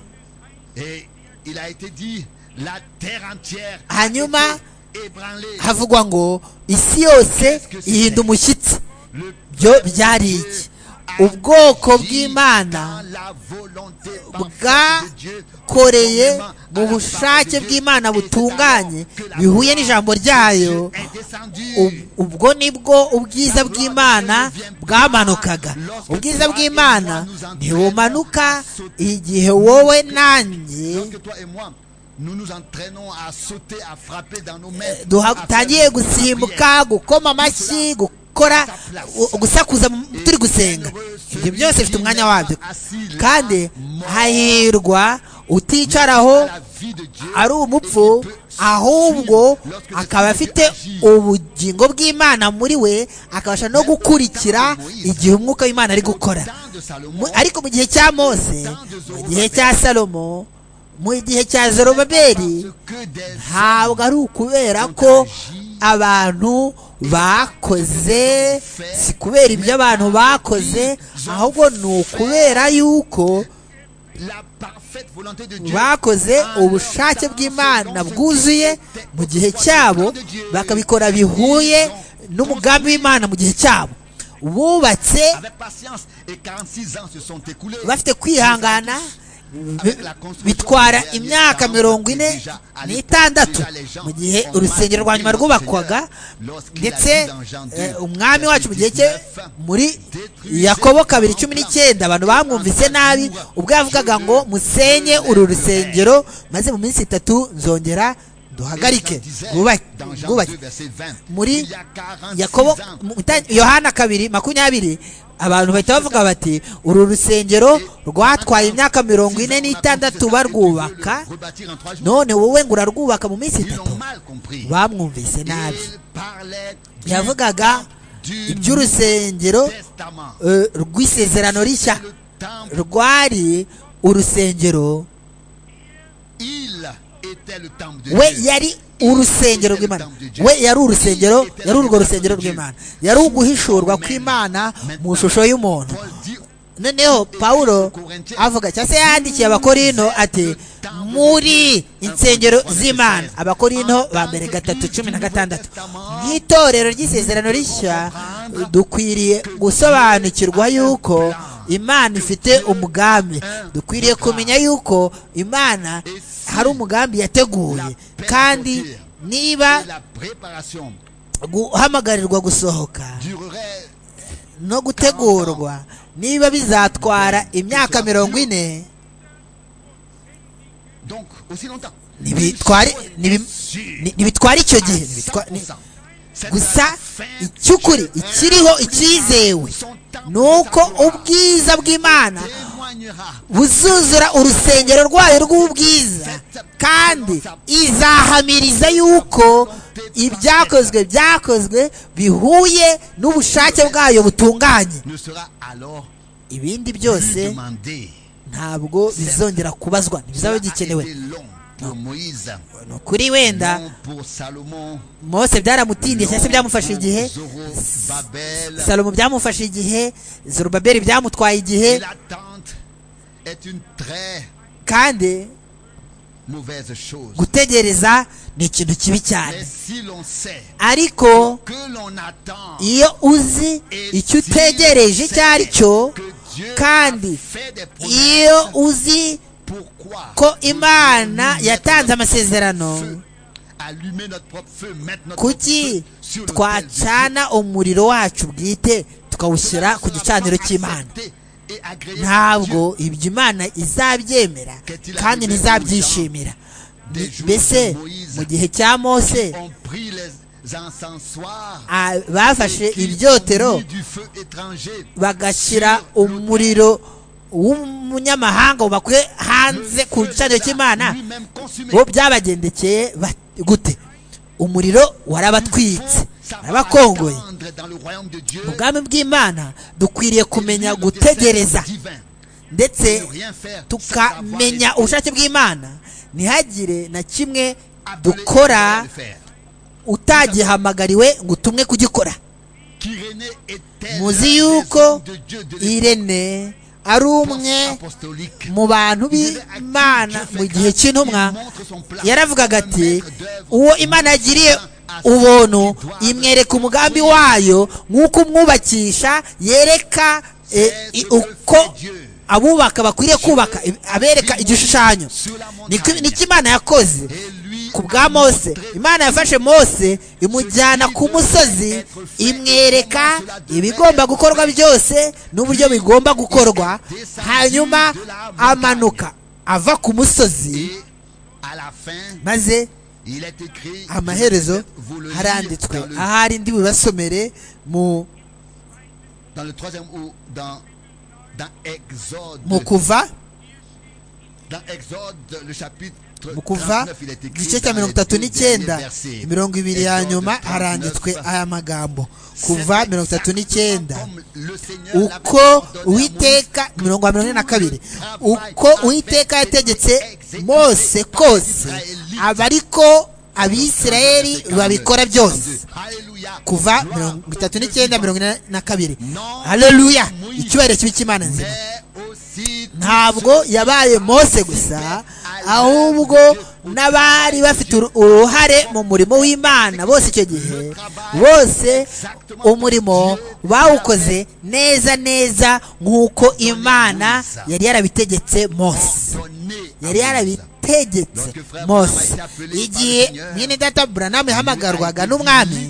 Et il a été dit, la terre entière a été Hanyuma, ébranlée. havugwa ngo isi yose ihinda umushyitsi Le byo peuple byari de Dieu iki a ubwoko agi bw'imana dans la volonté parfaite de Dieu, bwakoreye conformément mu à la bushake parole de Dieu. bw'imana Et butunganye c'est alors que la bihuye gloire n'ijambo de ryayo Dieu est descendue. Ub- ubwo nibwo ubwiza bw'imana bwamanukaga ubwiza bw'imana ntibumanuka igihe wowe nanjye Lorsque toi et moi, nous nous entraînons à sauter, à frapper dans nos mains, à faire dutangiye beaucoup de prières. gusimbuka gukoma amashyi gukora u- gusakuza mu- turi gusenga ibyo byose bifite umwanya wabyo kandi hahirwa uticaraho La vie de Dieu ari umupfu et qui peut ahubwo akaba afite ubugingo bw'imana muri we akabasha no gukurikira igihe umwuka w'imana ari gukora ariko mu gihe cya mose mu gihe cya salomo mu gihe cya zorobaberi ntabwo ari ukubera ko abantu bakoze si kubera ibyo abantu bakoze ahubwo ni ukubera yuko bakoze ubushake bw'imana bwuzuye mu gihe cyabo bakabikora bihuye n'umugambi w'imana mu gihe cyabo bubatse bafite kwihangana bitwara imyaka mirongo ine n'itandatu mu gihe urusengero rwa nyuma rwubakwaga ndetse umwami wacu mu gihe cye muri yakobo kabiri cumi n'icyenda abantu bamwumvise nabi ubwo yavugaga ngo musenye uru rusengero maze mu minsi itatu nzongera duhagarike bwubake muri yakobo yohana kabiri makumyabiri abantu bahita bavuga bati uru rusengero rwatwaye imyaka mirongo ine n'itandatu barwubaka none wowe ngo urarwubaka mu minsi itatu bamwumvise nabi yavugaga iby'urusengero rw'isezerano rishya rwari urusengero we yari urusengero rw'imana we yari urusengero yari urwo rusengero rw'imana yari uguhishurwa kw'imana mu ishusho y'umuntu noneho paul avuga cyangwa se yandikiye abakorino ati muri insengero z'imana abakorino ba mbere gatatu cumi na gatandatu nk'itorero ry'isezerano rishya dukwiriye gusobanukirwa yuko imana ifite umugambi dukwiriye kumenya yuko imana hari umugambi yateguye kandi niba guhamagarirwa gusohoka no gutegurwa niba bizatwara imyaka mirongo ine ntibitwara icyo gihe gusa icy'ukuri ikiriho icyizewe ni uko ubwiza bw'imana buzuzura urusengero rwayo rw'ubwiza kandi izahamiriza yuko ibyakozwe byakozwe bihuye n'ubushake bwayo butunganye ibindi byose ntabwo bizongera kubazwa ntibizaba gikenewe ni ukuri wenda mose byaramutindije cyangwa se byamufashe igihe salomo byamufashe igihe zorobaberi byamutwaye igihe kandi gutegereza ni ikintu kibi cyane ariko iyo uzi icyo utegereje icyo ari cyo kandi iyo uzi ko imana yatanze amasezerano kuki twacana umuriro wacu bwite tukawushyira ku gicaniro cy'imana ntabwo ibyo imana izabyemera kandi ntizabyishimira mbese mu gihe cya mose bafashe ibyotero bagashyira umuriro w'umunyamahanga bakwe hanze ku gicaniro cy'imana bo byabagendekeye gute umuriro warabatwitse warabakongoye mu bwami bw'imana dukwiriye kumenya gutegereza ndetse tukamenya ubushake bw'imana ntihagire na kimwe dukora utagihamagariwe ngo utumwe kugikora muzi yuko irene ari umwe mu bantu b'imana mu gihe cy'intumwa yaravugaga ati uwo imana yagiriye ubuntu imwereka umugambi wayo nk'uko umwubakisha yereka uko abubaka bakwiriye kubaka abereka igishushanyo niko imana yakoze ku bwa mose imana yafashe mose imujyana ku musozi imwereka ibigomba gukorwa byose n'uburyo bigomba gukorwa hanyuma amanuka ava ku musozi maze amaherezo haranditswe ahari ndi bubasomere mu mu kuva mu kuva igice cya mirongo itatu n'icyenda mirongo ibiri ya nyuma haranditswe aya magambo kuva mirongo itatu n'icyenda uko uwiteka mirongo mirongo ine na kabiri uko uwiteka yategetse mose kose aba ariko abisirayeli babikora byose kuva mirongo itatu n'icyenda mirongo ine na kabiri hareruya icyubahiro kibi cy'imana nzima ntabwo yabaye mose gusa ahubwo n'abari bafite uruhare mu murimo w'imana bose icyo gihe bose umurimo bawukoze neza neza nk'uko imana yari yarabitegetse mose yari yarabitegetse mose igihe mwene data buranamu yahamagarwaga n'umwami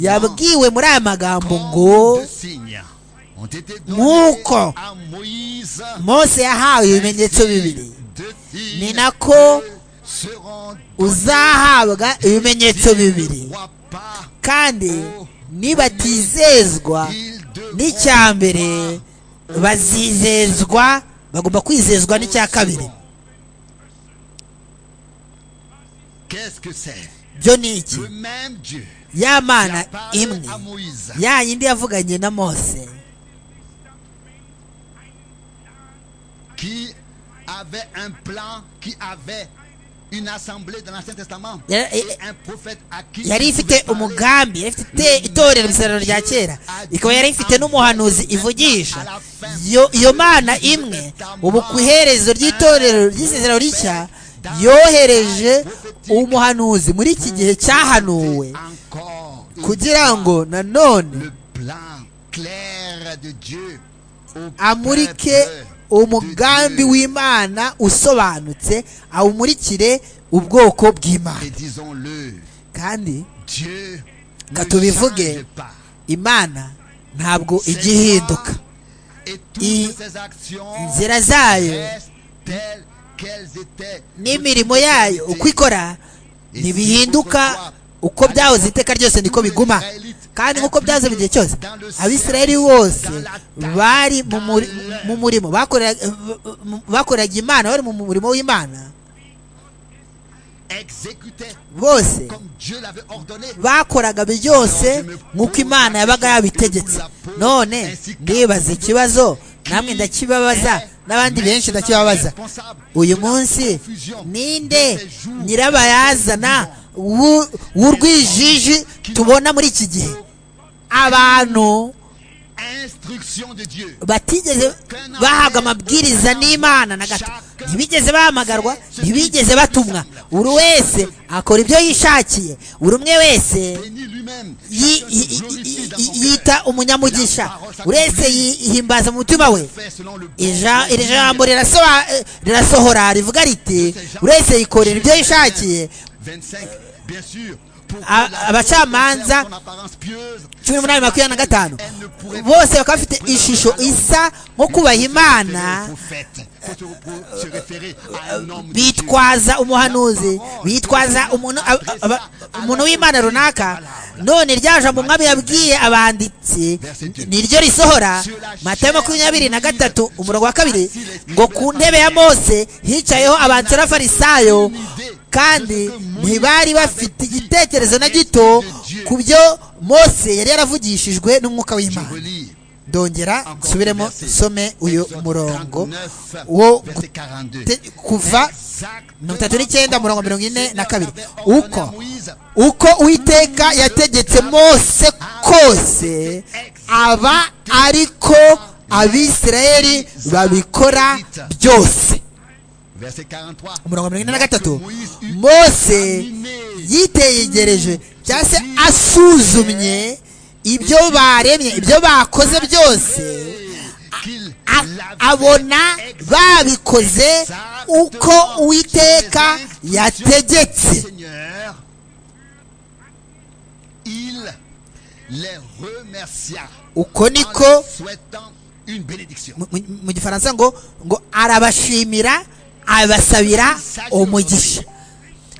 yabwiwe muri aya magambo ngo nk'uko mose yahawe ibimenyetso bibiri ni nako uzahabwa ibimenyetso bibiri kandi nibatizezwa n'icya mbere bazizezwa bagomba kwizezwa n'icya kabiri byo ni iki ya mana imwe ya yindi yavuganye na mose qui avait un plan, qui avait une assemblée dans l'Ancien Testament. un prophète à qui yari ifite umugambi yari ifite itorero isaruro rya kera ikaba yari ifite n'umuhanuzi ivugisha iyo mana imwe ubu ku iherezo ry'itorero ry'isezerano rishya yohereje umuhanuzi muri iki gihe cyahanuwe kugira ngo nanone amurike umugambi w'imana usobanutse awumurikire ubwoko bw'imana kandi tubivuge imana ntabwo ijya ihinduka inzira zayo n'imirimo yayo uko ikora ntibihinduka uko byahoze iteka ryose niko biguma kandi nk'uko byahoze mu gihe cyose abisirayeli bose bari mu murimo bakoreraga imana bari mu murimo w'imana bose bakoraga byose nk'uko imana yabaga yabitegetse none ndibaza ikibazo namwe ndakibabaza n'abandi benshi ndakibabaza uyu munsi ninde nyirabayazana w'urwijiji tubona muri iki gihe abantu batigeze bahabwa amabwiriza n'imana na gato ntibigeze bahamagarwa ntibigeze batumwa buri wese akora ibyo yishakiye buri umwe wese yita umunyamugisha buri wese yihimbaza mu mutima we iri jambo rirasohora rivuga riti buri wese yikorera ibyo yishakiye abacamanza cumi n'umunani makumyabiri na gatanu bose bakaba bafite ishusho isa nko kubaha imana bitwaza umuhanuzi bitwaza umuntu w'imana runaka none ryaje mu mwami yabwiye abanditsi niryo risohora matayo makumyabiri na gatatu umurongo wa kabiri ngo ku ntebe ya mose hicayeho abansi n'abafarisayo kandi ntibari bafite igitekerezo na gito ku byo mose yari yaravugishijwe n'umwuka w'imana ndongera nsubiremo some uyu murongo wo kuva mirongo itatu n'icyenda murongo mirongo ine na kabiri uko uko uwiteka yategetse mose kose aba ariko abisirayeli babikora byose umurongo mirongo ine na gatatu mose yitegereje cyangwa se asuzumye ibyo baremye ibyo bakoze byose abona babikoze uko uwiteka yategetse uko niko mu gifaransa ngo ngo arabashimira abasabira umugisha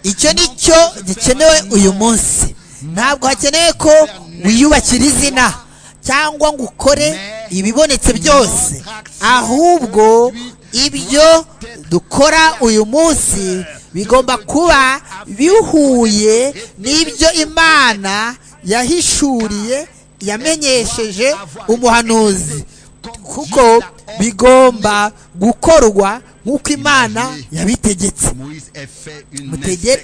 icyo ni cyo gikenewe uyu munsi ntabwo hakenewe ko wiyubakira izina cyangwa ngo ukore ibibonetse byose ahubwo ibyo dukora uyu munsi bigomba kuba bihuye n'ibyo imana yahishuriye yamenyesheje umuhanuzi kuko bigomba gukorwa nk'uko imana yabitegetse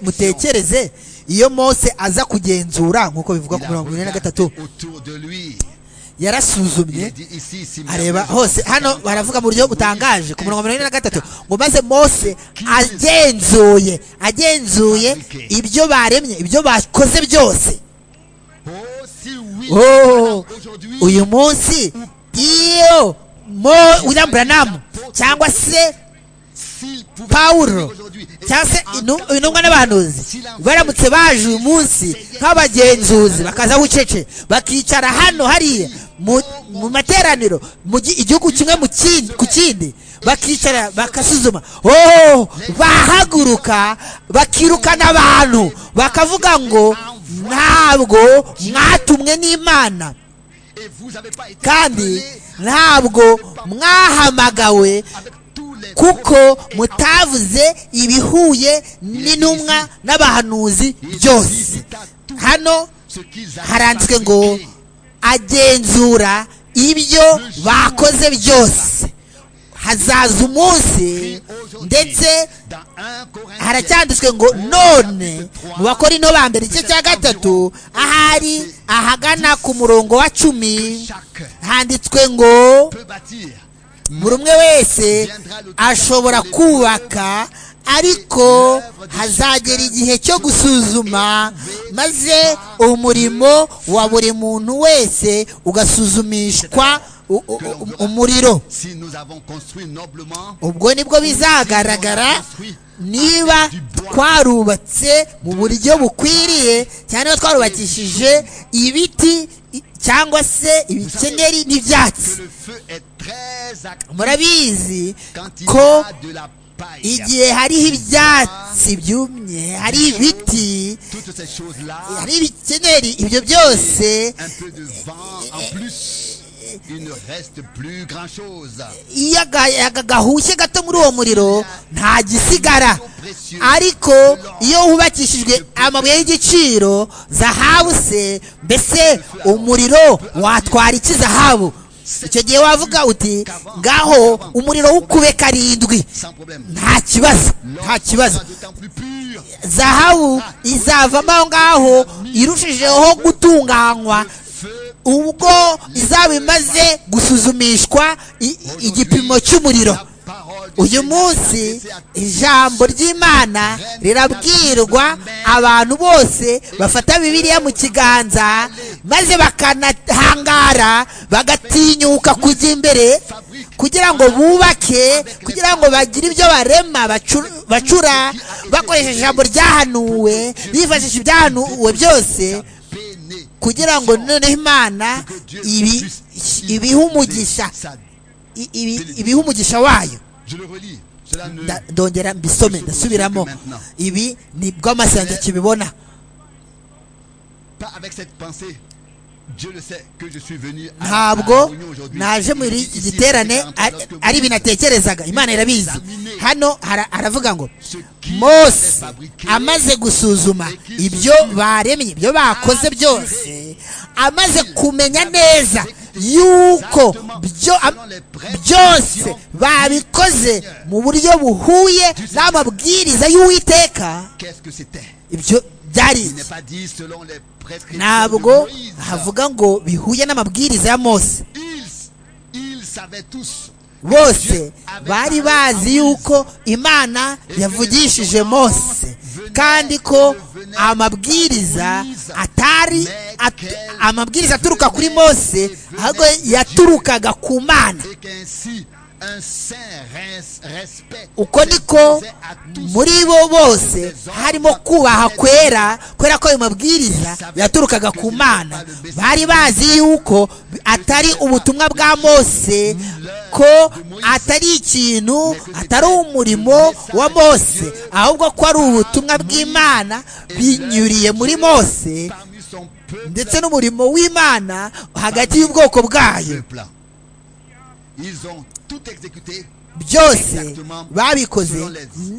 mutekereze iyo mose aza kugenzura nk'uko bivuga ku mirongo ine na gatatu yarasuzumye areba hose hano baravuga mu buryo butangaje ku mirongo mirongo ine na gatatu ngo maze mose agenzuye agenzuye ibyo baremye ibyo bakoze byose uyu munsi iyo William Branham cyangwa se pawuro cyangwa se intumwa n'abahanuzi baramutse baje uyu munsi nk'abagenzuzi bakaza bucece bakicara hano hariya mu materaniro igihugu kimwe ku kindi bakicara bagasuzuma oh bahaguruka bakirukana abantu bakavuga ngo ntabwo mwatumwe n'imana kandi ntabwo mwahamagawe kuko mutavuze ibihuye n'intumwa n'abahanuzi byose hano haranditswe ngo agenzura ibyo bakoze byose hazaza umunsi ndetse haracyanditswe ngo none mu bakora ino ba mbere igice cya gatatu ahari ahagana ku murongo wa cumi handitswe ngo buri umwe wese ashobora kubaka ariko hazagera igihe cyo gusuzuma maze umurimo wa buri muntu wese ugasuzumishwa umuriro ubwo nibwo bizagaragara niba twarubatse mu buryo bukwiriye cyane twarubakishije ibiti cyangwa se ibikenyeri n'ibyatsi murabizi ko igihe hariho ibyatsi byumye hari ibiti hari ibikenyeri ibyo byose iyo gahushye gato muri uwo muriro nta gisigara ariko iyo hubakishijwe amabuye y'igiciro zahabu se mbese umuriro watwara iki zahabu icyo gihe wavuga uti ngaho umuriro w'ukube karindwi nta kibazo nta kibazo zahabu izavamo aho ngaho irushijeho gutunganywa ubwo izaba imaze gusuzumishwa igipimo cy'umuriro uyu munsi ijambo ry'imana rirabwirwa abantu bose bafata bibiliya mu kiganza maze bakanahangara bagatinyuka kujya imbere kugira ngo bubake kugira ngo bagire ibyo barema bacura bakoresheje ijambo ryahanuwe bifashisha ibyahanuwe byose kugira ngo noneho imana ibiha umugisha wayo ndongera mbisome ndasubiramo ibi ni bw'amasenga kibibona ntabwo naje muri iki giterane ari binatekerezaga imana irabizi hano haravuga ngo mose amaze gusuzuma ibyo baremye ibyo bakoze byose amaze kumenya neza yuko byose babikoze mu buryo buhuye n'amabwiriza y'uwiteka ibyo byari ntabwo havuga ngo bihuye n'amabwiriza ya mose bose bari bazi yuko imana yavugishije mose kandi ko amabwiriza atari amabwiriza aturuka kuri mose ahubwo yaturukaga ku mana uko niko muri bo bose harimo kubaha kwera kubera ko ayo mabwiriza yaturukaga ku mana bari bazi yuko atari ubutumwa bwa mose ko atari ikintu atari umurimo wa mose ahubwo ko ari ubutumwa bw'imana binyuriye muri mose ndetse n'umurimo w'imana hagati y'ubwoko bwayo byose babikoze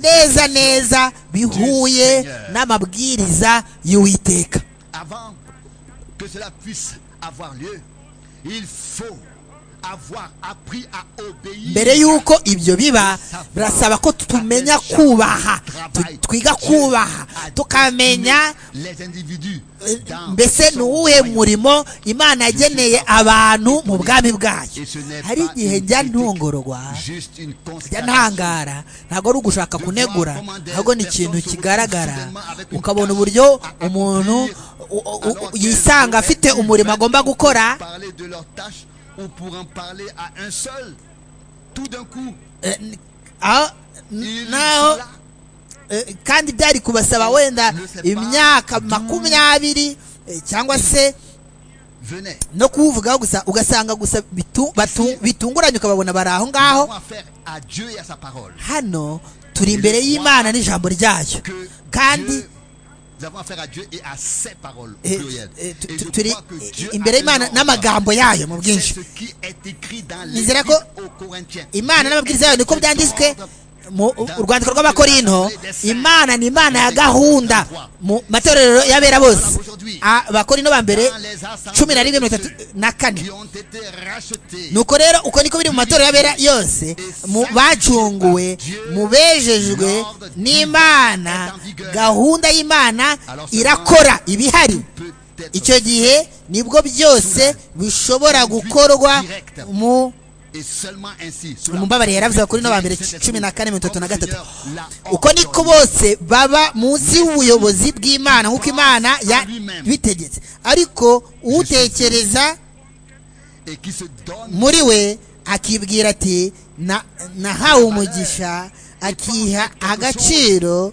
neza neza bihuye n'amabwiriza y'uwiteka Avant que cela puisse avoir lieu, il faut avoir appris à obéir. mbere y'uko ibyo biba birasaba ko tumenya kubaha tu- twiga kubaha tukamenya les individus dans mbese ni son uwuhe royaume. murimo imana yageneye abantu mu bwami bwayo Et ce n'est hari pas igihe une njya critique, ntongorwa juste une njya constatation. ntangara ntabwo ari ugushaka kunegura ahubwo ni ikintu kigaragara ukabona uburyo umuntu u- u- u- yisanga afite umurimo agomba gukora Parler de leurs tâches ou pour en parler à un seul. Tout d'un coup, eh, n- aho il naho cela eh, kandi byari kubasaba wenda imyaka makumyabiri eh, cyangwa se venait. no kuwuvugaho gusa ugasanga gusa bitu- batu- bitunguranye ukababona bari aho ngaho Avoir affaire à Dieu et à sa parole. hano turi imbere y'imana n'ijambo ryayo Que kandi Dieu- nous avons affaire à Dieu et à ses paroles au Eh, pluriel. eh, tu- Et tu- je turi crois que Dieu a imbere y'imana raison. n'amagambo yayo mu C'est bwinshi ce qui est écrit dans Nizera l'Épître ko aux Corinthiens. imana n'amabwiriza yayo niko byanditswe mu rwandiko rw'abakorinto imana ni imana ya gahunda mu matorero y'abera bose A- abakorinto ba mbere cumi na rimwe mirongo itatu na kane qui ont été rachetés nuko rero uko niko biri mu matorero y'abera yose mu bacunguwe mu bejejwe n'imana gahunda y'imana irakora ibihari peut-être icyo gihe nibwo byose bishobora gukorwa mu et seulement ainsi sous la umubabare yaravuze kuri no ba mbere cumi na kane mirongo itatu na gatatu uko niko bose baba munsi y'ubuyobozi bw'imana nk'uko imana yabitegetse ariko uwutekereza et qui se donne muri we akibwira ati "Na- nahawe umugisha akiha agaciro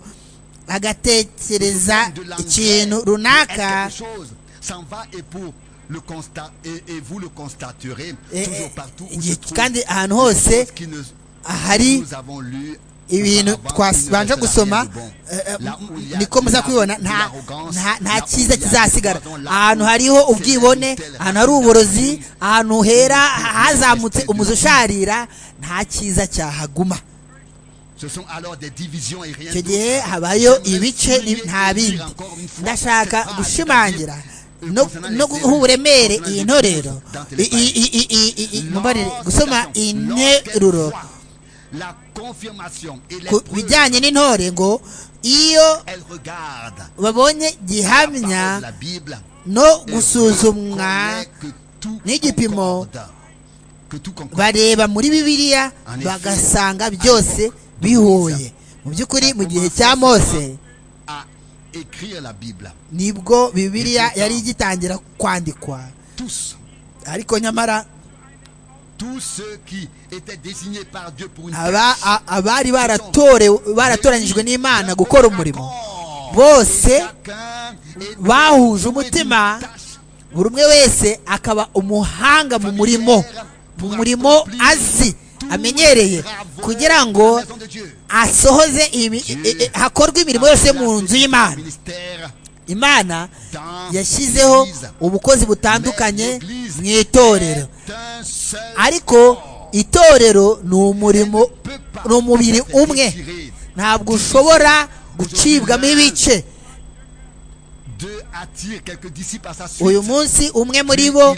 agatekereza de l'engrais ikintu est runaka quelque chose s'en va et pour le constat et, et vous le constaterez Eh, toujours eh, partout où igihe se trouve kandi ahantu des hose choses qui ne- ahari nous avons lu ibintu auparavant, il ne twabanje restera rien gusoma de bon. eh, eh, Là où il y a niko muza de kubibona la- nta- de l'arrogance, nta- là nta où cyiza il y a kizasigara du pardon, là ahantu où hariho c'est ubwibone un tel ahantu hari racine uburozi d'argile, ahantu hera hazamutse reste de umuzi usharira nta cyiza cyahaguma ce sont alors des divisions et rien icyo d'autre. gihe habayo J'aimerais ibice souligner nta et dire bindi encore une fois ndashaka cette phrase, gushimangira c'est-à-dire, no- euh, concernant no les guha uburemere concernant iyi les ntorero dans tes I- i- i- i- i- i- i- mumbabarire, gusoma iyi nteruro La confirmation et ku l'épreuve, bijyanye n'intore ngo iyo elle regarde babonye la parole de gihamya la Bible no et gusuzumwa reconnaît que tout n'igipimo concorde, que tout concorde. bareba muri bibiliya bagasanga byose bihuye mu by'ukuri mu gihe cya mose à écrire la Bible. nibwo bibiliya yari igitangira kwandikwa Tous, ariko nyamara tous ceux qui étaient désignés par Dieu pour une aba a- abari baratorewe baratoranyijwe n'imana gukora umurimo bose bahuje umutima buri umwe wese akaba umuhanga mu murimo mu murimo azi amenyereye kugira ngo asohoze imi- e- e- hakorwe imirimo yose yo mu nzu y'imana imana yashyizeho ubukozi butandukanye mu itorero ariko itorero ni umurimo ni umubiri umwe ntabwo ushobora gucibwamo ibice uyu munsi umwe muri bo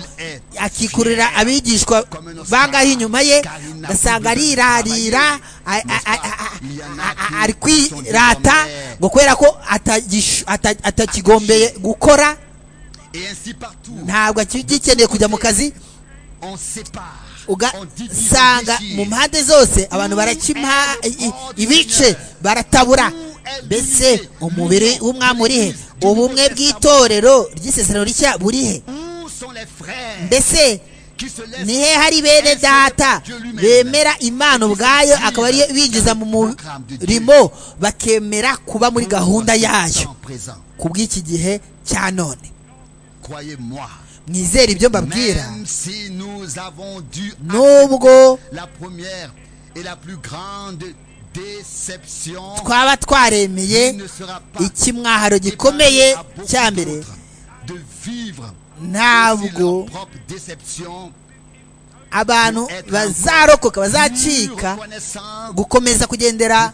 akikurira abigishwa bangaho inyuma ye ugasanga arirarira a- a- a- a- a- ari kwirata ngo kubera ko atagish- ata- atakigombeye gukora Et ainsi partout, ntabwo aki- gikeneye kujya mu kazi on sépare, on divise, on ugasanga déchire. mu mpande zose abantu barakima i- i- ibice baratabura mbese umubiri w'umwami uri he ubumwe bw'itorero ry'isezerano rishya buri he Où sont les frères mbese qui se laissent ni he hari bene data bemera imana ubwayo akaba ariyo binjiza mu murimo bakemera kuba muri gahunda yayo en présent ku bw'iki gihe cya none Croyez-moi, mwizere ibyo mbabwira même si nous avons dû nubwo la première et la plus grande déception, twaba twaremeye il ne sera pas ikimwaharo épargné gikomeye à beaucoup cya mbere d'autres de vivre aussi ntabwo leur propre déception abantu bazarokoka bazacika gukomeza kugendera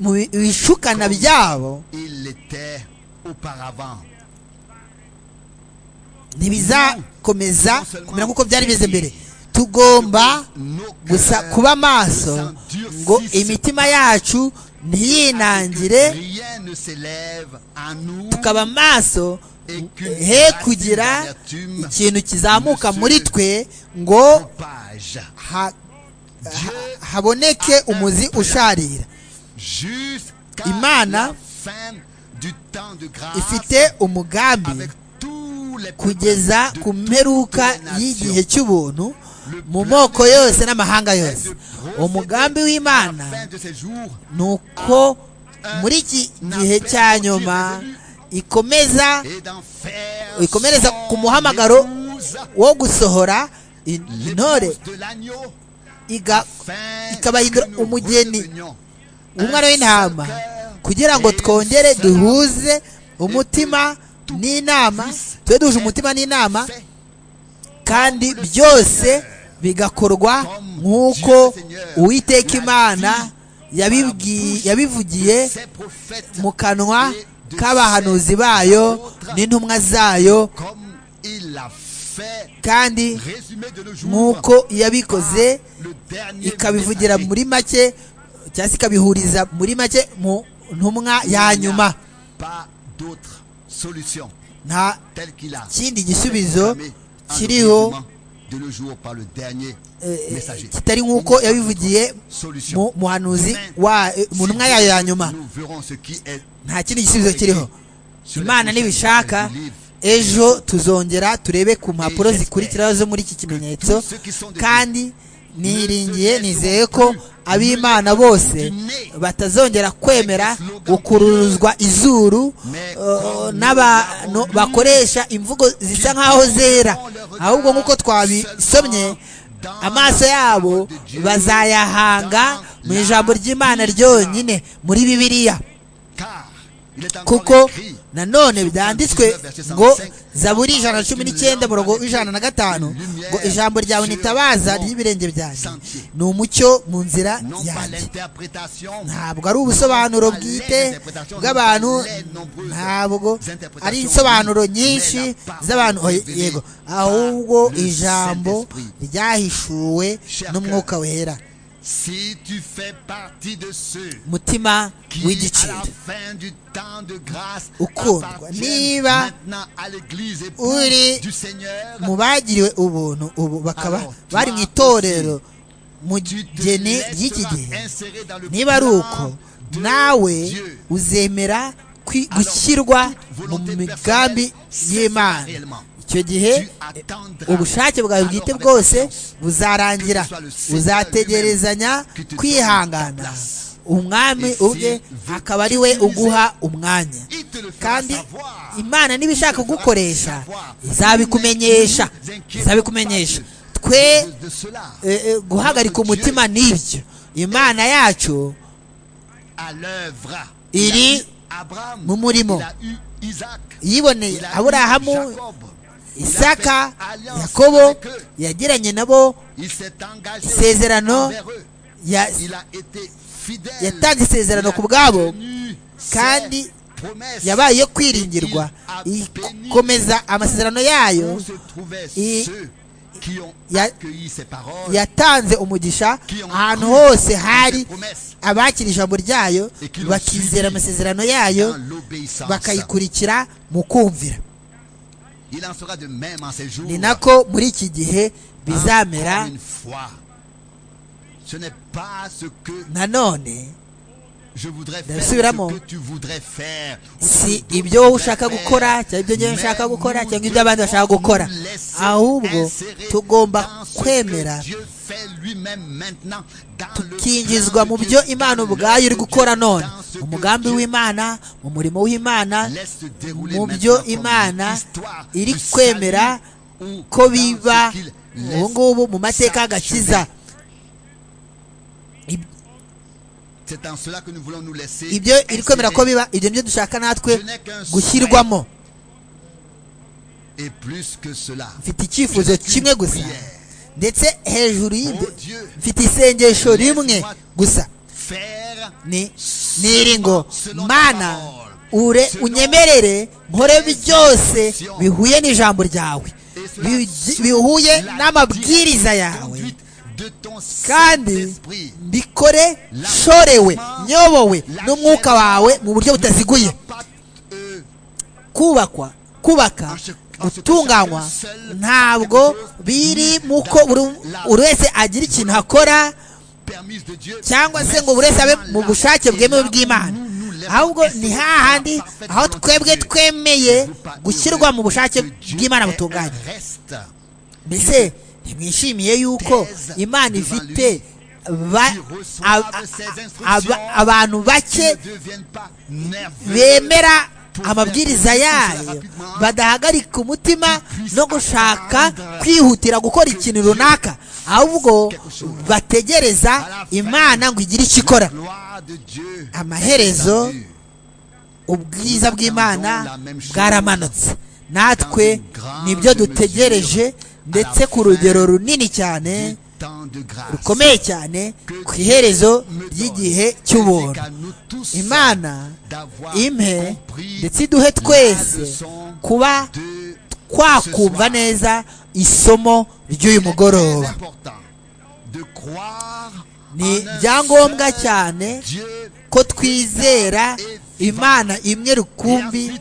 mu bishukana byabo ntibizakomeza kumera nk'uko byari bimeze mbere tugomba gusa kuba maso ngo imitima yacu ntiyinangire tukaba maso he kugira ikintu kizamuka muri twe ngo haboneke umuzi usharira imana ifite umugambi kugeza ku mperuka y'igihe cy'ubuntu mu moko yose n'amahanga yose umugambi w'imana ni uko muri iki gihe cya nyuma ikomeza ikomereza ku muhamagaro wo gusohora intore ikabahindura umugeni umwana w'intama kugira ngo twongere duhuze umutima n'inama tube duhuje umutima n'inama kandi byose bigakorwa nk'uko uwiteka imana yabivugiye mu kanwa k'abahanuzi bayo n'intumwa zayo kandi nk'uko yabikoze ikabivugira muri make cyangwa se ikabihuriza muri make mu ntumwa ya nyuma nta kindi gisubizo kiriho kitari nk'uko yabivugiye mu muhanuzi mu ntumwa yayo ya nyuma nta kindi gisubizo kiriho imana ntibishaka ejo tuzongera turebe ku mpapuro zikurikiraho zo muri iki kimenyetso kandi niringiye nizeye ko ab'imana bose batazongera kwemera gukururuzwa izuru n'abantu bakoresha imvugo zisa nk'aho zera ahubwo nk'uko twabisomye amaso yabo bazayahanga mu ijambo ry'imana ryonyine muri bibiliya kuko nanone byanditswe ngo zaburi ijana na cumi n'icyenda murongo ijana na gatanu ngo ijambo ryawe nitabaza ry'ibirenge byanjye ni umucyo mu nzira yanjye ntabwo ari ubusobanuro bwite bw'abantu ntabwo ari insobanuro nyinshi z'abantu yego ahubwo ijambo ryahishuwe n'umwuka wera mutima w'igiciro ukundwa niba uri mu bagiriwe ubuntu ubu bakaba bari mu itorero mu geni ry'iki gihe niba ari uko nawe uzemera gushyirwa mu migambi y'imana icyo gihe ubushake bwawe bwite bwose buzarangira uzategerezanya kwihangana umwami ubwe akaba ari we uguha umwanya kandi imana niba ishaka kugukoresha izabikumenyesha izabikumenyesha twe guhagarika umutima n'ibyo imana yacu iri mu murimo yiboneye aburahamu isaka yakobo yagiranye nabo isezerano yatanze isezerano ku bwabo kandi yabaye iyo kwiringirwa ikomeza amasezerano yayo yatanze umugisha ahantu hose hari abakira ijambo ryayo bakizera amasezerano yayo bakayikurikira mu kumvira ni nako muri iki gihe bizamera nanone ndabisubiramo si ibyo wowe ushaka gukora cyangwa ibyo ngewe nshaka gukora cyangwa ibyo abandi bashaka gukora ahubwo tugomba kwemera tukinjizwa mu byo imana ubwayo iri gukora none umugambi w'imana mu murimo w'imana mu byo imana iri kwemera ko biba ubu ngubu mu mateka y'agakiza ibyo iri kwemera ko biba ibyo nibyo dushaka natwe gushyirwamo mfite icyifuzo kimwe gusa ndetse hejuru y'ibyo mfite isengesho rimwe gusa n'iri ngo mana ure unyemerere nkore byose bihuye n'ijambo ryawe bihuye n'amabwiriza yawe kandi mbikore shorewe nyobowe n'umwuka wawe mu buryo butaziguye kubakwa kubaka gutunganywa ntabwo biri muko buri wese agira ikintu akora cyangwa se ngo buri wese abe mu bushake bwemewe bw'imana ahubwo ni hahandi aho twebwe twemeye gushyirwa mu bushake bw'imana butunganye mbese ntimwishimiye yuko imana ifite abantu bake bemera amabwiriza yayo badahagarika umutima no gushaka kwihutira gukora ikintu runaka ahubwo bategereza imana ngo igire icyo ikora amaherezo ubwiza bw'imana bwaramanutse natwe nibyo dutegereje ndetse ku rugero runini cyane rukomeye cyane ku iherezo ry'igihe cy'ubuntu imana impe ndetse iduhe twese kuba twakumva neza isomo ry'uyu mugoroba ni ibyangombwa cyane ko twizera imana imwe rukumbi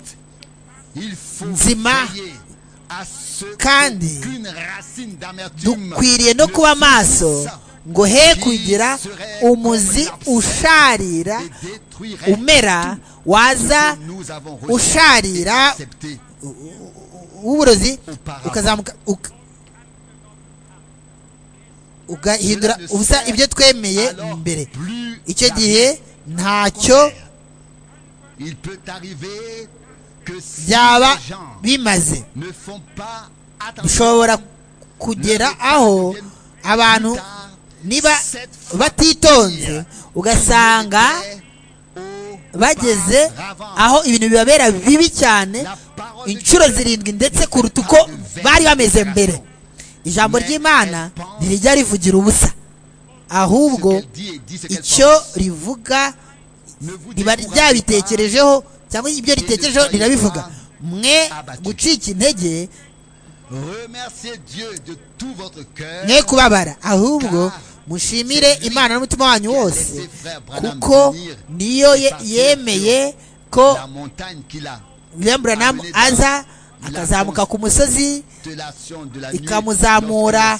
nzima kandi dukwiriye no kuba maso ngo he kugira umuzi usharira umera waza usharira w'uburozi ukazamuka ugahindura ubusa ibyo twemeye mbere icyo gihe ntacyo byaba bimaze bishobora kugera aho abantu niba batitonze ugasanga bageze aho ibintu bibabera bibi cyane inshuro zirindwi ndetse kuruta uko bari bameze mbere ijambo ry'imana ntirijya rivugira ubusa ahubwo icyo rivuga riba ryabitekerejeho cyangwa ibyo ritekerejeho rirabivuga mwe gucika intege mwe kubabara ahubwo mushimire imana n'umutima wanyu wose kuko niyo yemeye ko buranamu aza akazamuka ku musozi ikamuzamura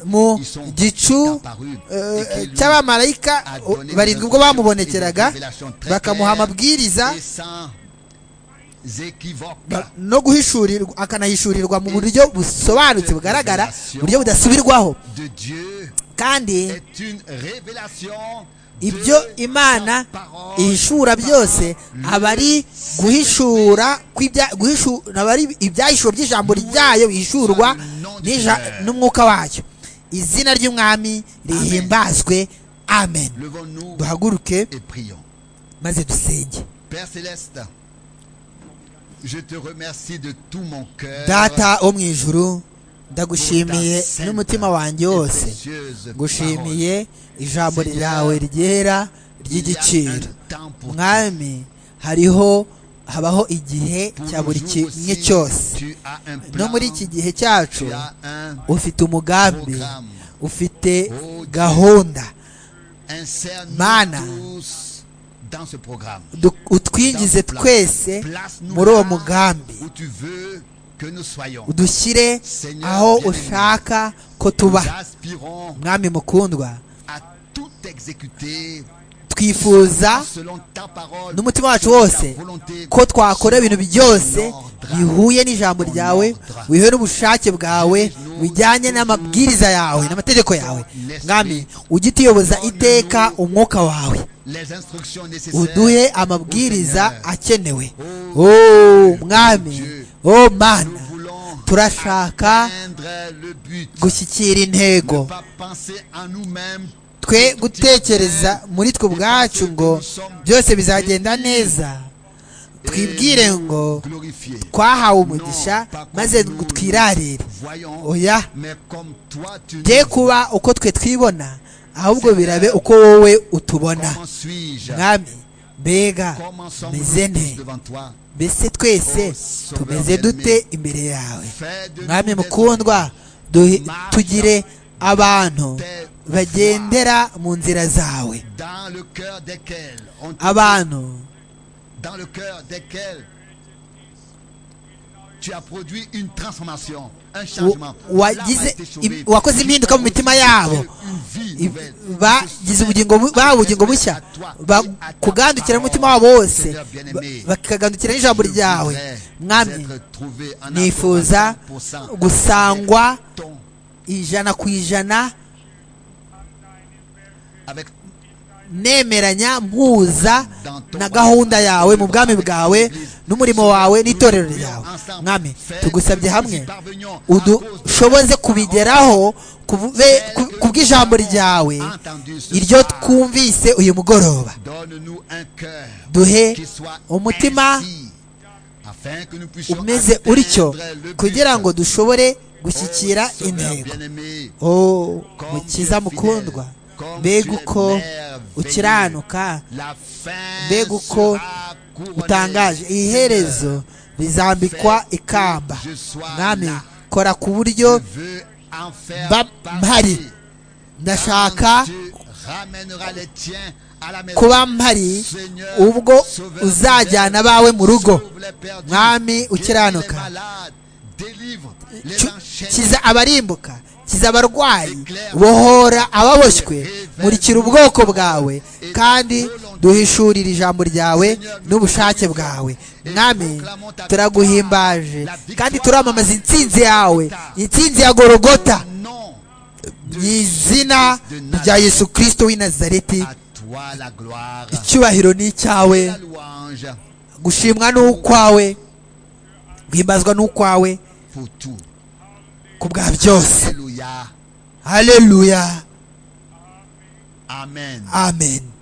mu gicu cy'abamarayika barindwi ubwo bamubonekeraga bakamuha amabwiriza no guhishurirwa akanahishurirwa mu buryo busobanutse bugaragara buryo budasubirwaho kandi ibyo imana ihishura byose aba ari guhishura aba ari ibyahishuro by'ijambo ryayo bihishurwa n'umwuka wacyo izina ry'umwami rihimbazwe amen duhaguruke maze dusenge data wo mu ijuru ndagushimiye n'umutima wanjye wose ngushimiye ijambo ryawe ryera ry'igiciro mwami hariho habaho igihe cya buri kimwe cyose no muri iki gihe cyacu ufite umugambi ufite gahunda mana utwinjize twese muri uwo mugambi udushyire aho ushaka ko tuba mwami mukundwa twifuza n'umutima wacu wose ko twakora ibintu byose bihuye n'ijambo ryawe bihuye n'ubushake bwawe bijyanye n'amabwiriza yawe n'amategeko yawe mwami ujye utuyoboza iteka umwuka wawe uduhe amabwiriza akenewe mwami oh mana turashaka gushyikira intego twe gutekereza muri twe ubwacu ngo byose bizagenda neza twibwire ngo twahawe umugisha maze ngo twirarire oya de kuba uko twe twibona ahubwo birabe uko wowe utubona mwami mbega meze nte mbese twese tumeze dute imbere yawe mwami mukundwa tugire abantu bagendera mu nzira zawe abantu wakoze impinduka mu mitima yabo bagize ubugingo bushya kugandukira umutima wabo wose bakagandukira n'ijambo ryawe mwami nifuza gusangwa ijana ku ijana nemeranya mpuza na gahunda yawe mu bwami bwawe n'umurimo wawe n'itorero ryawe mwami tugusabye hamwe udushoboze kubigeraho ku bw'ijambo ryawe iryo twumvise uyu mugoroba duhe umutima umeze utyo kugira ngo dushobore gushyikira intego mukiza mukundwa mbega uko ukiranuka mbega uko utangaje iherezo rizambikwa ikamba mwami kora ku buryo mpari ndashaka kuba mpari ubwo uzajyana abawe mu rugo mwami ukiranuka kiza abarimbuka kiza abarwayi bohora ababoshywe murikira ubwoko bwawe kandi duhishurire ijambo ryawe n'ubushake bwawe mwami turaguhimbaje kandi turamamaza intsinzi yawe intsinzi ya gorogota mu izina rya yesu kirisito w'i nazareti icyubahiro ni icyawe gushimwa ni ukwawe guhimbazwa ni ukwawe ku bwa byose haleluya amen amen